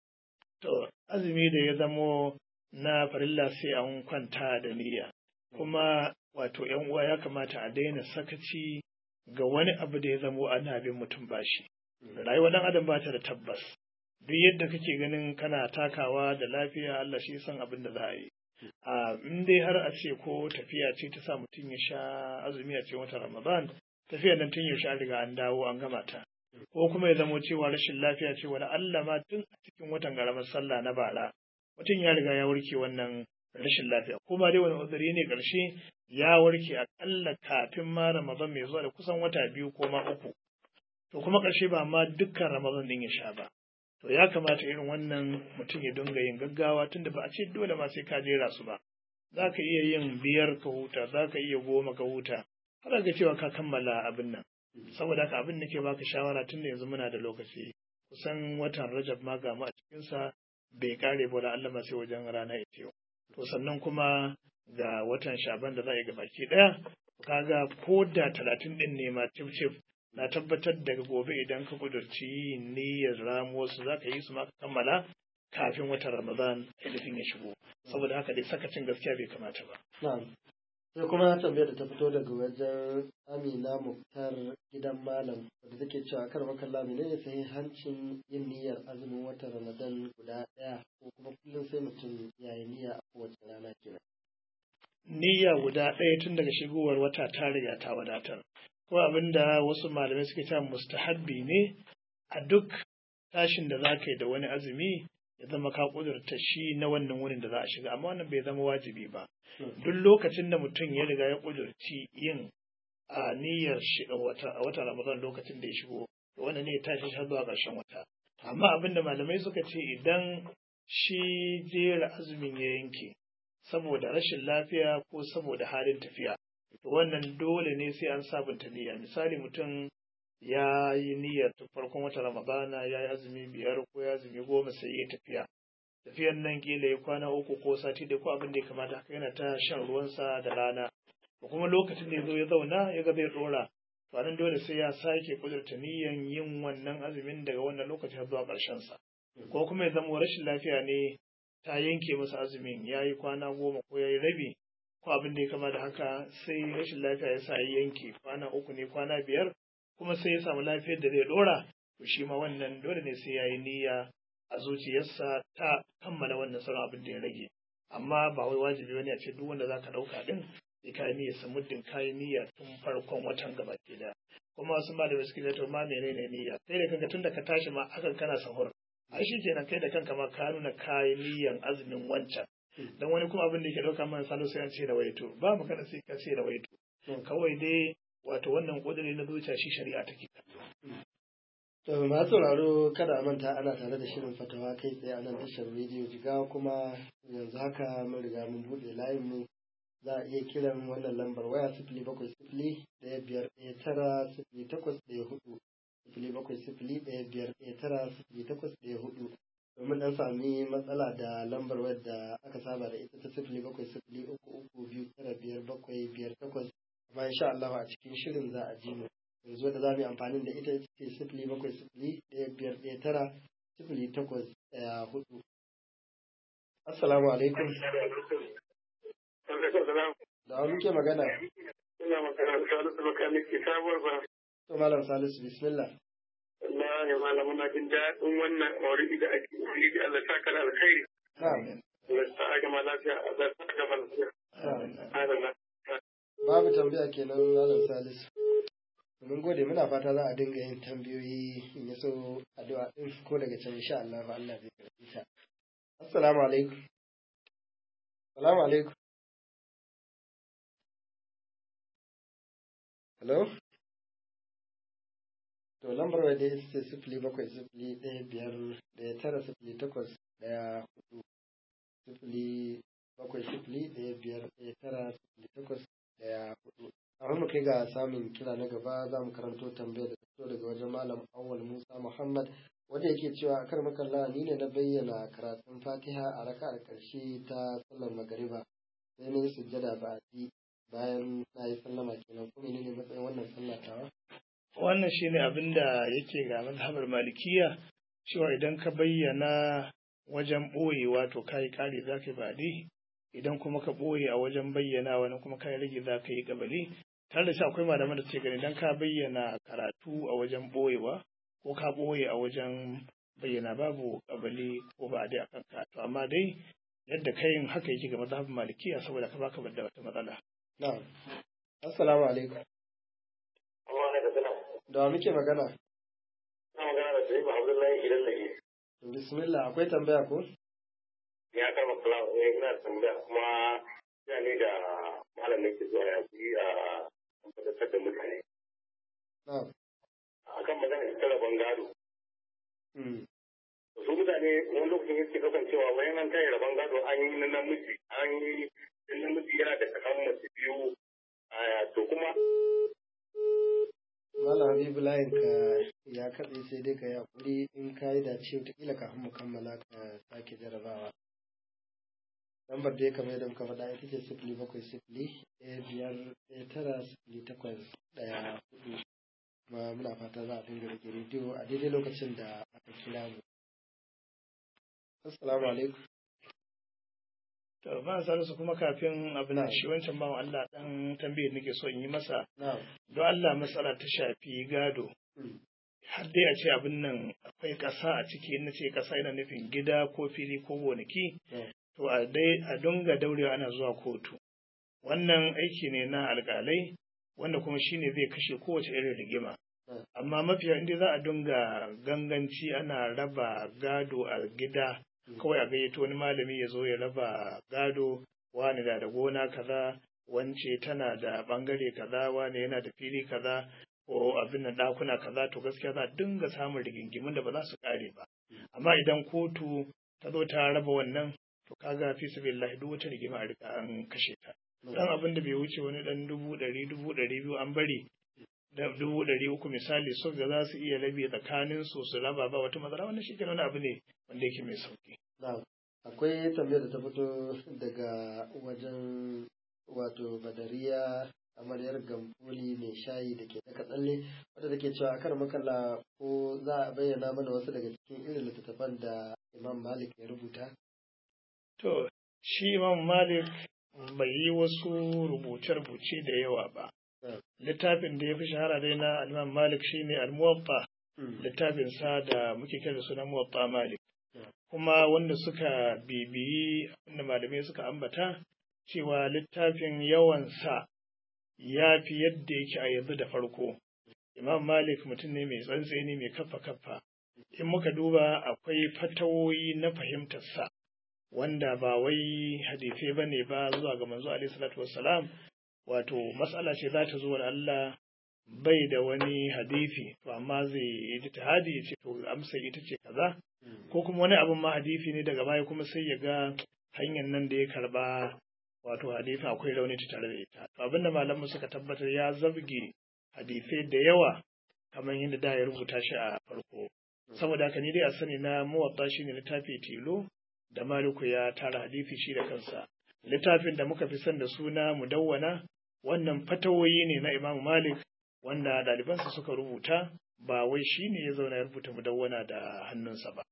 To azumi da ya zamo na farilla sai an kwanta da niyya kuma wato yan uwa ya kamata a daina sakaci ga wani abu da ya zamo ana bin mutum bashi. Rayuwar dan adam ba ta da tabbas. Duk yadda kake ganin kana takawa da lafiya Allah shi san abin da za a yi. a in dai har a ce ko tafiya ce ta sa mutum ya sha azumi a cikin watan Ramadan tafiya nan tun yaushe an riga an dawo an gama ta ko kuma ya zamo cewa rashin lafiya ce wani Allah ma tun a cikin watan garamar sallah na bara mutum ya riga ya warke wannan rashin lafiya ko ma dai wani uzuri ne karshe ya warke akalla kafin ma Ramadan mai zuwa da kusan wata biyu ko ma uku to kuma karshe ba ma dukkan Ramadan din ya sha ba to ya kamata irin wannan mutum ya dinga yin gaggawa tunda ba a ce dole ma sai ka jera su ba za ka iya yin biyar ka huta za ka iya goma ka huta har ga cewa ka kammala abin nan saboda haka abin da ke baka shawara tun da yanzu muna da lokaci kusan watan rajab ma ga mu a cikinsa bai kare ba da Allah ma sai wajen rana ita yau to sannan kuma ga watan shaban da za a yi gabaki daya kaga ko da talatin din ne ma cif cif na tabbatar daga gobe idan ka kudurci niyyar ramuwarsu za ka yi su maka kammala kafin watan ramadan ainihin ya shigo saboda haka dai sakacin gaskiya bai kamata ba sai kuma tambayar da ta fito daga wajen amina muktar gidan malam wadda take cewa kar makalla mene ne sai hancin yin niyyar azumin watan ramadan guda ɗaya ko kuma kullum sai mutum ya yi niyya a kowace rana kenan niyya guda ɗaya tun daga shigowar wata ta riga ta wadatar ko abin da wasu malamai suke cewa mustahabbi ne a duk tashin da za ka yi da wani azumi ya zama ka kudurta shi na wannan wurin da za a shiga amma wannan bai zama wajibi ba duk lokacin da mutum ya riga ya kudurci yin a niyyar wata a wata ramadan lokacin da ya shigo to wannan ne ya tashi har zuwa ƙarshen wata amma abin da malamai suka ce idan shi jera azumin ya yanke saboda rashin lafiya ko saboda halin tafiya wannan dole ne sai an sabunta niyya misali mutum ya yi niyyar tun farkon wata ramadana ya yi azumi biyar ko ya azumi goma sai ya tafiya tafiyan nan kila ya kwana uku ko sati da ko abin da ya kamata haka yana ta shan ruwansa da rana da kuma lokacin da ya zo ya zauna ya ga zai dora to nan dole sai ya sake kudurta niyyan yin wannan azumin daga wannan lokacin zuwa ƙarshen sa ko kuma ya zama rashin lafiya ne ta yanke masa azumin ya yi kwana goma ko ya yi rabi ko abin da ya kama da haka sai rashin lafiya ya sa ya yanke kwana uku ne kwana biyar kuma sai ya samu lafiyar da zai dora to shi ma wannan dole ne sai ya yi niyya a zuciyarsa ta kammala wannan sauran abin da ya rage amma ba wai wajibi wani a ce duk wanda zaka ɗauka din sai ka yi niyya sa muddin ka yi niyya tun farkon watan gaba ke da kuma wasu malamai suke da to ma menene niyya kai da kanka tun da ka tashi ma akan kana sahur ai shi kenan kai da kanka ma ka nuna kayan niyyan azumin wancan dan wani kuma abin da yake dauka mana salo sai an ce da waito ba magana sai ka ce da waito kawai dai wato wannan kudiri na zuciya shi shari'a take kallo To masu sauraro kada a manta ana tare da shirin fatawa kai tsaye a nan tashar rediyo jigawa kuma yanzu haka mun riga mun buɗe layin mu za a iya kiran wannan lambar waya sifili bakwai sifili ɗaya biyar ɗaya tara sifili takwas ɗaya hudu sifili bakwai sifili ɗaya biyar ɗaya tara sifili takwas ɗaya hudu domin ɗan sami matsala da lambar wayar da aka saba da ita ta sifili bakwai sifili uku uku biyu tara biyar bakwai biyar takwas amma insha Allah a cikin shirin za a ji mu yanzu da za mu yi amfani da ita ce sifili bakwai sifili ɗaya biyar ɗaya tara sifili takwas ɗaya hudu. Assalamu alaikum. Da wani muke magana? Ina magana da Salisu Makaniki sabuwar ba. To Malam Salisu bismillah. Allah ya malam muna jin daɗin wannan mauridi da ake yi da Allah ta kana alkhairi. Na'am. Allah ta gama lafiya, Allah ta gama lafiya. Amin. Babu tambaya kenan Malam Salisu. Mun gode muna fata za a dinga yin tambayoyi in ya so addu'a din ko daga can insha Allah fa Allah zai karbi ta. Assalamu alaikum. Assalamu alaikum. Hello? To lambar wa dai ita ce sifili bakwai sifili ɗaya biyar ɗaya tara sifili takwas ɗaya hudu sifili bakwai sifili ɗaya biyar ɗaya tara sifili takwas ɗaya hudu. A mu kai ga samun kira na gaba za mu karanto tambayar da ta fito daga wajen Malam Awwal Musa Muhammad wanda yake cewa a kar makalla ni ne na bayyana karatun Fatiha a raka'ar ƙarshe ta sallar magariba sai na yi sujjada ba a bayan na yi sallama kenan kuma ne matsayin wannan sallah tawa. wannan shine abin da yake ga mazhabar malikiya cewa idan ka bayyana wajen ɓoye wato kayi ƙari za ka yi baɗi idan kuma ka ɓoye a wajen bayyana wani kuma kayi rage za ka yi gabali tare da shi akwai malaman da suke gani idan ka bayyana karatu a wajen ɓoyewa ko ka ɓoye a wajen bayyana babu gabali ko ba dai akan ka to amma dai yadda kayin haka yake ga mazhabin malikiya saboda ka baka da wata matsala Na'am. Assalamu alaikum. Da wa muke magana? Na magana da Sa'idu Abdullahi idan nake. Bismillah akwai tambaya ko? Ya karma kula ne ina tambaya kuma ya ne da malam nake zuwa ya fi a tabbatar da mutane. Na'am. Akan magana ita rabon gado. Mm. Su mutane wani lokacin yake kasancewa wayan an kai rabon gado an yi na namiji an yi namiji yana da kakan mace biyu to kuma Malam Habibu layin ka ya katse sai dai ka yi hakuri in ka yi dace wataƙila kafin mu kammala ka sake jarabawa. Lambar dai kamar yadda muka faɗa ita ce sifili bakwai sifili ɗaya biyar ɗaya tara sifili takwas ɗaya hudu. Kuma muna fata za a dinga rage rediyo a daidai lokacin da aka kira mu. Assalamu alaikum. to ba salisu kuma kafin abin Na'am. shi wancan bawan Allah dan tambayar nake so in yi masa Na'am. don Allah matsala ta shafi gado Mm. har dai a ce abin nan akwai ƙasa a ciki in na ce ƙasa yana nufin gida ko fili ko gonaki Yeah. to a dai a dunga daurewa ana zuwa kotu wannan aiki ne na alƙalai wanda kuma shine zai kashe kowace irin rigima Yeah. amma mafiya inda za a dunga ganganci ana raba gado a gida Mm. kawai a gayyato wani malami ya zo ya raba gado wani da da gona kaza wance tana da bangare kaza wani yana da fili kaza ko abin da ɗakuna kaza to gaskiya za a dinga samun rigingimun da ba za su ƙare ba amma idan kotu ta zo ta raba wannan to kaga fi sabilillahi duk wata rigima a riga an kashe ta dan abin da bai wuce wani dan dubu ɗari dubu ɗari biyu an bari da dubu ɗari uku misali so da za su iya rabe tsakanin su su raba ba wata matsala wannan shi wani abu ne wanda yake mai sauki Na'am. Akwai tambayar da ta fito daga wajen wato Badariya amaryar Gamfuli mai shayi da ke daga tsalle wadda take cewa akan makalla ko za a bayyana mana wasu daga cikin irin littattafan da Imam Malik ya rubuta. To, shi Imam Malik bai yi wasu rubuce-rubuce da yawa ba littafin da ya fi shahara dai na Imam Malik shine al-Muwatta littafin sa da muke kira suna Muwatta Malik kuma wanda suka bibiyi wanda malamai suka ambata cewa littafin yawan sa ya fi yadda yake a yanzu da farko Imam Malik mutum ne mai tsantseni mai kaffa kaffa in muka duba akwai fatawoyi na fahimtarsa wanda ba wai hadisai ba ne ba zuwa ga manzo alaihi salatu wassalam wato matsala ce za ta zo da Allah bai da wani hadisi to amma zai yi ijtihadi ya ce to amsa ita ce kaza ko kuma wani abin ma hadisi ne daga baya kuma sai ya ga hanyar nan da ya karba wato hadisi akwai rauni ta tare da ita to abinda malamu suka tabbatar ya zabge hadisai da yawa kamar yadda da ya rubuta shi a farko saboda haka ni dai a sani na muwatta shine littafi tilo da maliku ya tara hadisi shi da kansa littafin da muka fi son da suna mudawwana wannan fatawoyi ne na imamu malik wanda ɗalibansa suka rubuta ba wai shi ne ya zauna ya rubuta mudawwana da hannunsa ba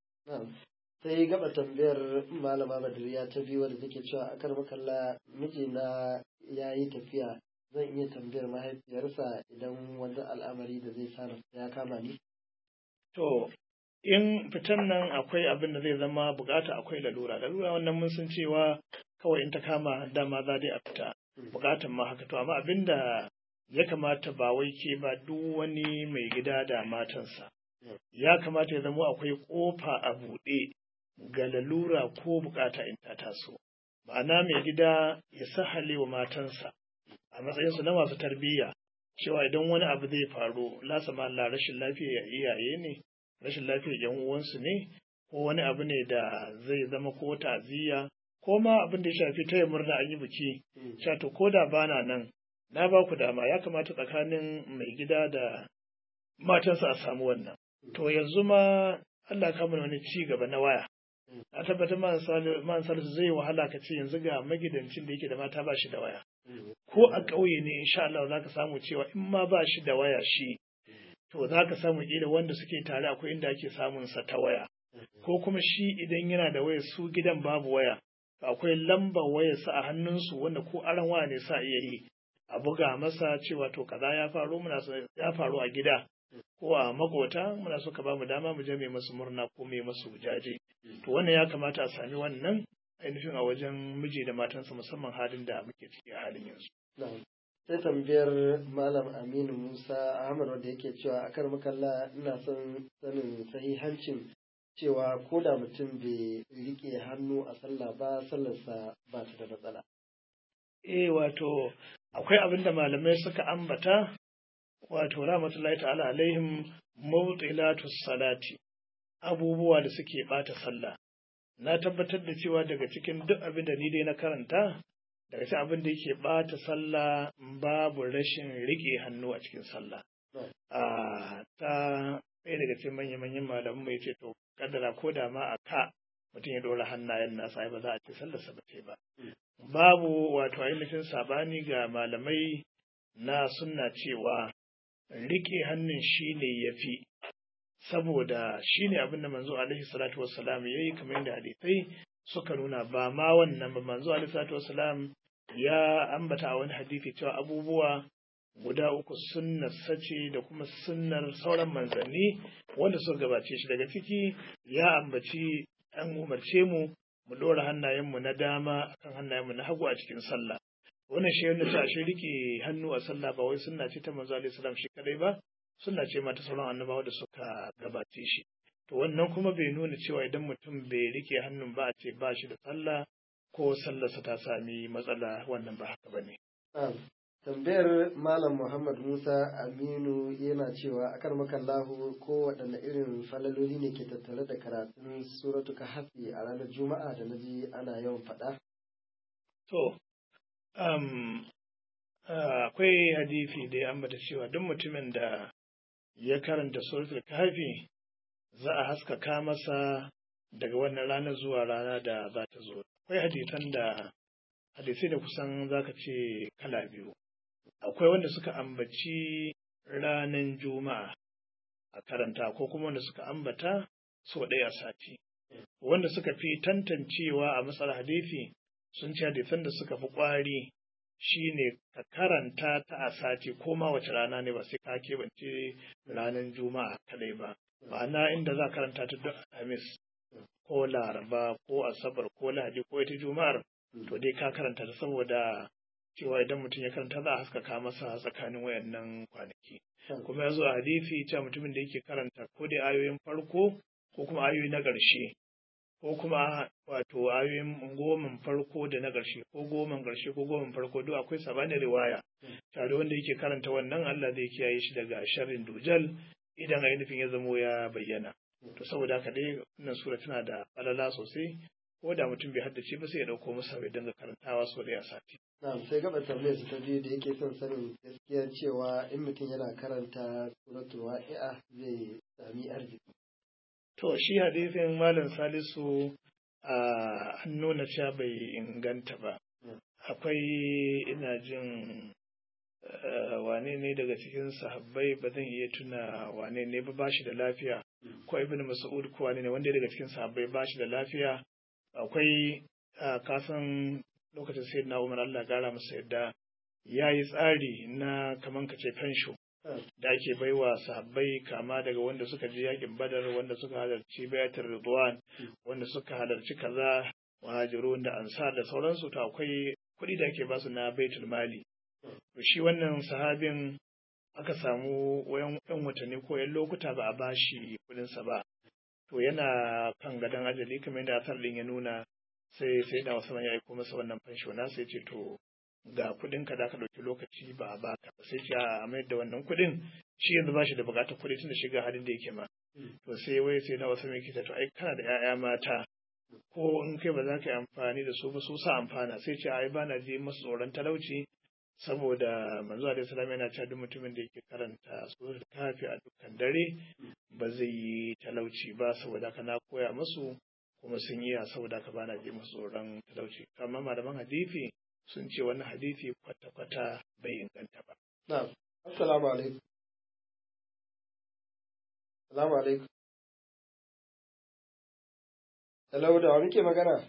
sai gaba tambayar malama badriya ta biyu wadda take cewa akar makalla mijina ya yi tafiya zan iya tambayar mahaifiyarsa idan wani al'amari da zai sa ya kama ni to in fitan nan akwai abin da zai zama bukata akwai lalura lalura wannan mun san cewa kawai in ta kama dama za dai a fita bukatan ma haka to amma abin da ya kamata ba wai ke ba duk wani mai gida da matansa ya kamata ya zama akwai kofa a buɗe ga lalura ko bukata in ta taso ma'ana mai gida ya sahale wa matansa a matsayinsu na masu tarbiyya cewa idan wani abu zai faru lasa ma Allah rashin lafiya iyaye ne rashin lafiyar yan uwansu ne ko wani abu ne da zai zama ko ta'aziyya ko ma abin da ya shafi taya murna an yi biki sha to ko da bana nan na ba ku dama ya kamata tsakanin mai gida da matansa a samu wannan to yanzu ma Allah ka mana wani ci gaba na waya a tabbatar man salisu zai wahala ka ce yanzu ga magidancin da yake da mata ba shi da waya ko a ƙauye ne insha Allah za ka samu cewa in ma ba shi da waya shi to za ka samu ƙila wanda suke tare akwai inda ake samun sa ta waya ko kuma shi idan yana da waya su gidan babu waya akwai lambar wayar sa a hannunsu wanda ko aran waya ne sa iya yi a buga masa cewa to kaza ya faru muna so ya faru a gida ko a makota muna so ka ba mu dama mu je mai masu murna ko mai masu jaje to wannan ya kamata a sami wannan ainihin a wajen miji da matansa musamman halin da muke ciki a halin yanzu sai tambayar malam aminu musa ahmad wanda yake cewa a kar makalla ina son sanin sahihancin cewa ko da mutum bai rike hannu a sallah ba sallarsa ba ta da matsala eh wato akwai abin da malamai suka ambata wato rahmatullahi ta'ala alaihim mawtilatu salati abubuwa da suke bata sallah na tabbatar da cewa daga cikin duk abin da ni dai na karanta daga cikin abin da yake bata sallah babu rashin rike hannu a cikin sallah a ta ɗaya daga cikin manya-manyan malaman mai ce to kaddara ko da ma a ka mutum ya ɗora hannayen nasa ba za a ce sallarsa ba ce ba babu wato ainihin sabani ga malamai na sunna cewa rike hannun shi ne ya fi saboda shi ne abin da manzo alaihi salatu wassalam ya yi kamar yadda hadisai suka nuna ba ma wannan ba manzo alaihi salatu wassalam ya ambata a wani hadisi cewa abubuwa guda uku sunnar sace da kuma sunnar sauran manzanni wanda suka gabace shi daga ciki ya ambaci an umarce mu mu ɗora hannayenmu na dama akan hannayenmu na hagu a cikin sallah wannan shi yana ce ashe rike hannu a sallah ba wai sunna ce ta manzo alaihi salam shi kadai ba sunna ce ma ta sauran annabawa da suka gabace shi to wannan kuma bai nuna cewa idan mutum bai rike hannun ba a ce ba shi da sallah ko sallarsa ta sami matsala wannan ba haka bane tambayar malam muhammad musa aminu yana cewa akar makallahu ko waɗanne irin falaloli ne ke tattare da karatun suratu hafi a ranar juma'a da na ji ana yawan faɗa to akwai hadisi da ya ambata cewa duk mutumin da ya karanta suratul kahfi za a haskaka masa daga wannan rana zuwa rana da za ta zo akwai hadisan da hadisai da kusan zaka ce kala biyu akwai wanda suka ambaci ranar juma'a a karanta ko kuma wanda suka ambata sau ɗaya a sati wanda suka fi tantancewa a matsar hadisi sun ce hadisan da suka fi ƙwari shine ka karanta ta a sati ko ma wace rana ne ba sai ka keɓance ranar juma'a kadai ba ma'ana inda za karanta ta duk alhamis ko laraba ko asabar ko lahadi ko ita juma'ar to dai ka karanta ta saboda cewa idan mutum ya karanta za a haskaka masa tsakanin wayannan kwanaki kuma ya zo a hadisi cewa mutumin da yake karanta ko dai ayoyin farko ko kuma ayoyi na ƙarshe ko kuma wato ayoyin goman farko da na ƙarshe ko goman ƙarshe ko goman farko duk akwai sabanin riwaya tare wanda yake karanta wannan Allah zai kiyaye shi daga sharrin dujal idan ainihin ya zamo ya bayyana to saboda haka dai wannan sura tana da falala sosai ko da mutum bai haddace ba sai ya dauko masa bai dinga karantawa sau da sati na'am sai gaba tambayar su ta biyu da yake son sanin gaskiyar cewa in mutum yana karanta suratul waqi'a zai sami arziki To shi hadisin Malam Salisu a nuna cewa bai inganta ba. Akwai ina jin wane ne daga cikin sahabbai ba zan iya tuna wane ne ba bashi da lafiya ko ibn Mas'ud ko wane ne wanda daga cikin sahabbai bashi da lafiya akwai kasan lokacin sai na Umar Allah gara masa yadda ya yi tsari na kaman kace fensho da ake baiwa sahabbai kama daga wanda suka je yakin badar wanda suka halarci bayatar ridwan wanda suka halarci kaza muhajirun da ansar da sauransu to akwai kuɗi da ake basu na baitul mali to shi wannan sahabin aka samu wayan yan watanni ko yan lokuta ba a bashi kuɗinsa ba to yana kan gadon ajali kamar yadda asar din ya nuna sai sai da wasu ya aiko masa wannan fansho na sai ce to ga kuɗin ka da ka ɗauki lokaci ba a baka ba sai ce a mayar da wannan kuɗin shi yanzu ba shi da buƙatar kuɗi tun da shiga halin da yake ma to sai wai sai na wasu mai kita to ai kana da 'ya'ya mata ko in kai ba za ka yi amfani da su ba su sa amfana sai ce ai ba na ji masu tsoron talauci saboda manzo alaihi salam yana cewa duk mutumin da yake karanta suratul kafi a dukkan dare ba zai yi talauci ba saboda haka na koya musu kuma sun iya saboda haka bana ji musu tsoron talauci amma malaman hadisi sun ce wannan hadisi kwata-kwata bai inganta ba. Na'am. Assalamu alaikum. Assalamu alaikum. Hello, da wa muke magana?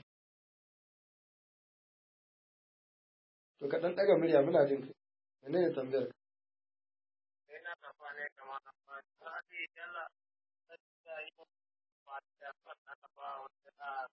To ka ɗan ɗaga murya muna jin kai. Mene ne tambayar ka? Ina kafa ne kamar na fata a ce yalla da yi ba da fata ba wata da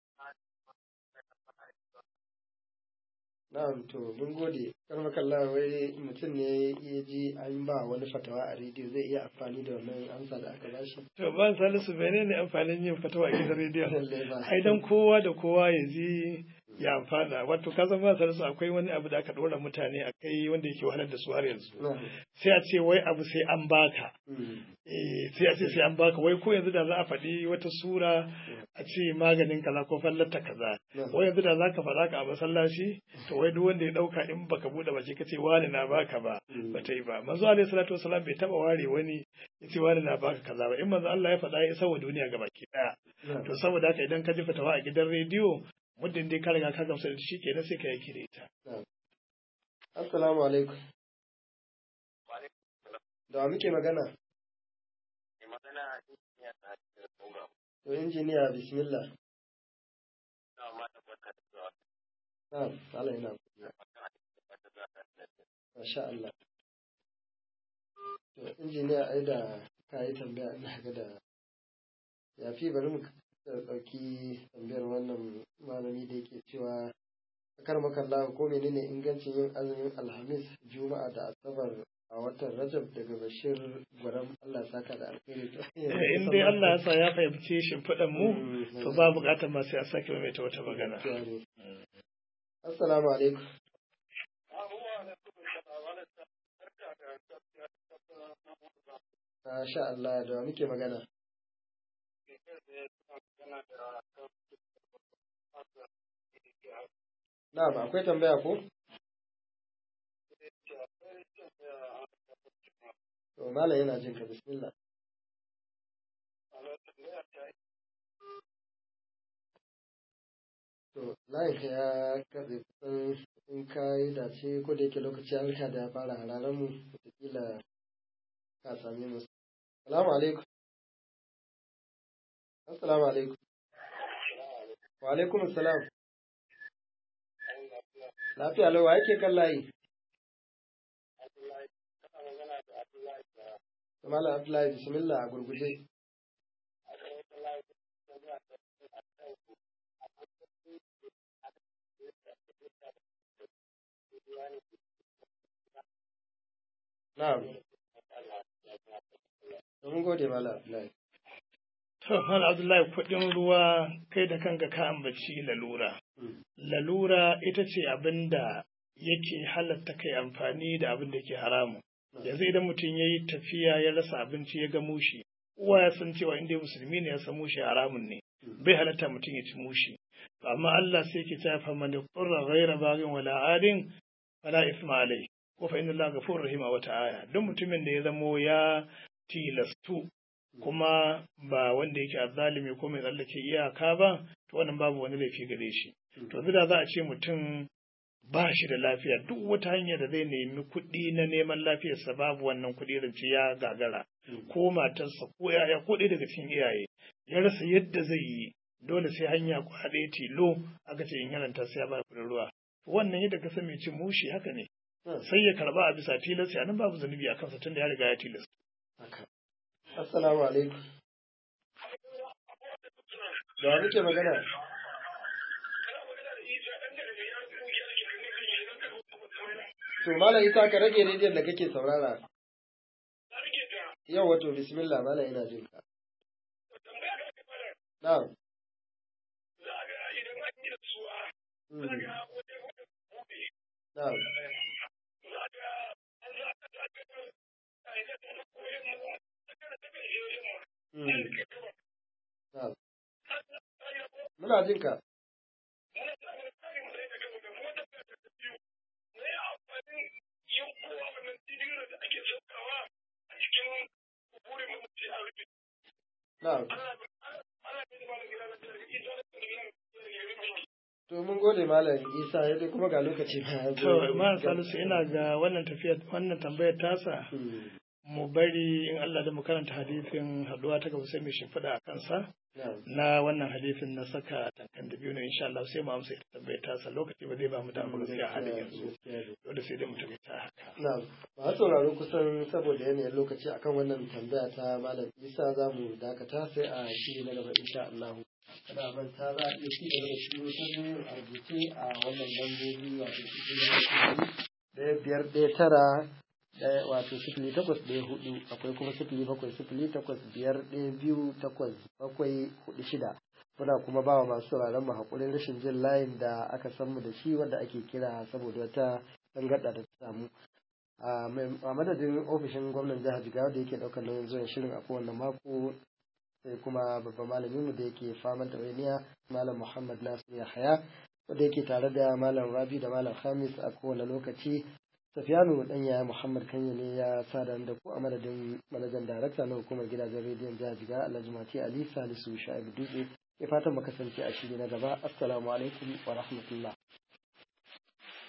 Na'am to mun gode. Karma kalla wai mutum ne ya ji an ba wani fatawa a rediyo zai iya amfani da wannan amsa da aka bashi. To ban salisu menene amfanin yin fatawa a gidan rediyo? Lallai ba. Ai dan kowa da kowa ya ji ya amfana wato ka san ba salisu akwai wani abu da aka ɗora mutane a kai wanda yake wahalar da su har yanzu. Na'am. Sai a ce wai abu sai an baka. Mm. Eh, sai a ce sai an baka wai ko yanzu da za a faɗi wata sura a ce maganin kaza ko fallata kaza Na'am. wai yanzu da za ka faɗa ka a masallaci to wai duk wanda ya ɗauka in baka buɗe baki ka ce wani na baka ba Mm. ba ta yi ba manzo alaihi salatu wasalam bai taɓa ware wani ya ce wani na baka kaza ba in manzo Allah ya faɗa ya isa wa duniya ga baki ɗaya Na'am. to saboda haka idan ka ji fatawa a gidan rediyo muddin dai ka riga ka gamsu da shi kenan sai ka yi da ita Assalamu alaikum. Da wa muke magana? Mai magana a cikin ya ta cikin program. To injiniya bismillah. Na ma da barka da zuwa. Na'am, Allah yana godiya. Magana da barka da zuwa. Masha Allah. To injiniya ai da ka yi tambaya ina ga da ya fi bari mu ɗauki tambayar wannan malami da yake cewa akar makalla ko menene ingancin yin azumin alhamis juma'a da asabar a watan rajab daga bashir gwaram allah saka da alheri in dai Allah ya sa ya fahimci shimfiɗan mu to ba buƙatar ma sai a sake maimaita wata magana assalamu alaikum Masha Allah da wa muke magana. Na'am akwai tambaya ko? To malam yana jin ka bismillah. To layin ka ya katse kusan in ka yi dace ko da yake lokaci an rika da ya fara hararen mu wataƙila ka same mu. Salamu alaikum. Assalamu alaikum. Wa alaikum assalam. Lafiya lau wa yake kan layi? Malam Abdullahi bismillah a gurguje. Na'am. Mun gode Malam Abdullahi. To, Mal Abdullahi kuɗin ruwa kai da kanka ka ambaci lalura. Lalura ita ce abin da yake halatta kai amfani da abin da ke haramu. Yanzu idan mutum ya yi tafiya ya rasa abinci ya ga mushi, uwa ya san cewa inda musulmi ne ya san mushi haramun ne, bai halatta mutum ya ci mushi. Amma Allah sai ke ta fa man qurra ghayra baghin wala adin fala isma alai. Ko fa inna Allah ghafurur rahim a wata aya. Duk mutumin da ya zamo ya tilastu kuma ba wanda yake azzalimi ko mai tsallake iyaka ba to wannan babu wani laifi gare shi to da za a ce mutum ba shi da lafiya duk wata hanya da zai nemi kuɗi na neman lafiyarsa babu wannan kuɗi rance ya gagara ko matarsa ko yaya ko ɗaya daga cikin iyaye ya rasa yadda zai yi dole sai hanya kwaɗe tilo aka ce in yaranta sai ya ba kuɗin ruwa wannan yadda ka san mai cin mushi haka ne sai ya karba a bisa tilas ya nan babu zunubi a kansa tunda ya riga ya tilas Assalamu alaikum. Da wa muke magana? To Malam Isa ka rage rediyon da kake saurara. Yau wato bismillah Malam ina jin ka. Na'am. Na'am. Muna jin ka. Na'am. To mun gode Malam Isa yadda kuma ga lokaci ba ya zo. To, Malam Salisu ina ga wannan tafiyar wannan tambayar tasa mu bari in Allah da mu karanta hadisin haduwa ta gaba sai mu shimfiɗa a kansa na wannan hadisin na saka tankan da biyu ne insha Allah sai mu amsa ita tambayar tasa lokaci ba zai ba mu damar gaskiya a halin yanzu dole sai dai mu tafi ta haka Na'am. Ba sauraro kusan saboda yanayin lokaci akan wannan tambaya ta Malam Isa za mu dakata sai a shiri na gaba insha Allah. Kada manta za a iya ci gaba da shi wasu a rubuce a wannan lambobi wato cikin ɗaya biyar ɗaya tara ɗaya wato sifili takwas ɗaya hudu akwai kuma sifili bakwai sifili takwas biyar ɗaya biyu takwas bakwai hudu shida muna kuma ba wa masu sauraron mu haƙurin rashin jin layin da aka san mu da shi wanda ake kira saboda wata tangarɗa da ta samu a madadin ofishin gwamnan jihar jigawa da yake ɗaukar nauyin zuwan shirin a kowane mako sai kuma babban malamin mu da yake faman ɗawainiya malam muhammad nasir yahaya wanda yake tare da malam rabi da malam hamis a kowane lokaci Safiyanu dan yaya Muhammad Kanye ne ya sada da ku a madadin manajan darakta na hukumar gidajen rediyon jihar Jiga Alhaji Mati Ali Salisu Shaibu Dutse. Ke fatan mu kasance a shiri na gaba. Assalamu alaikum wa rahmatullah.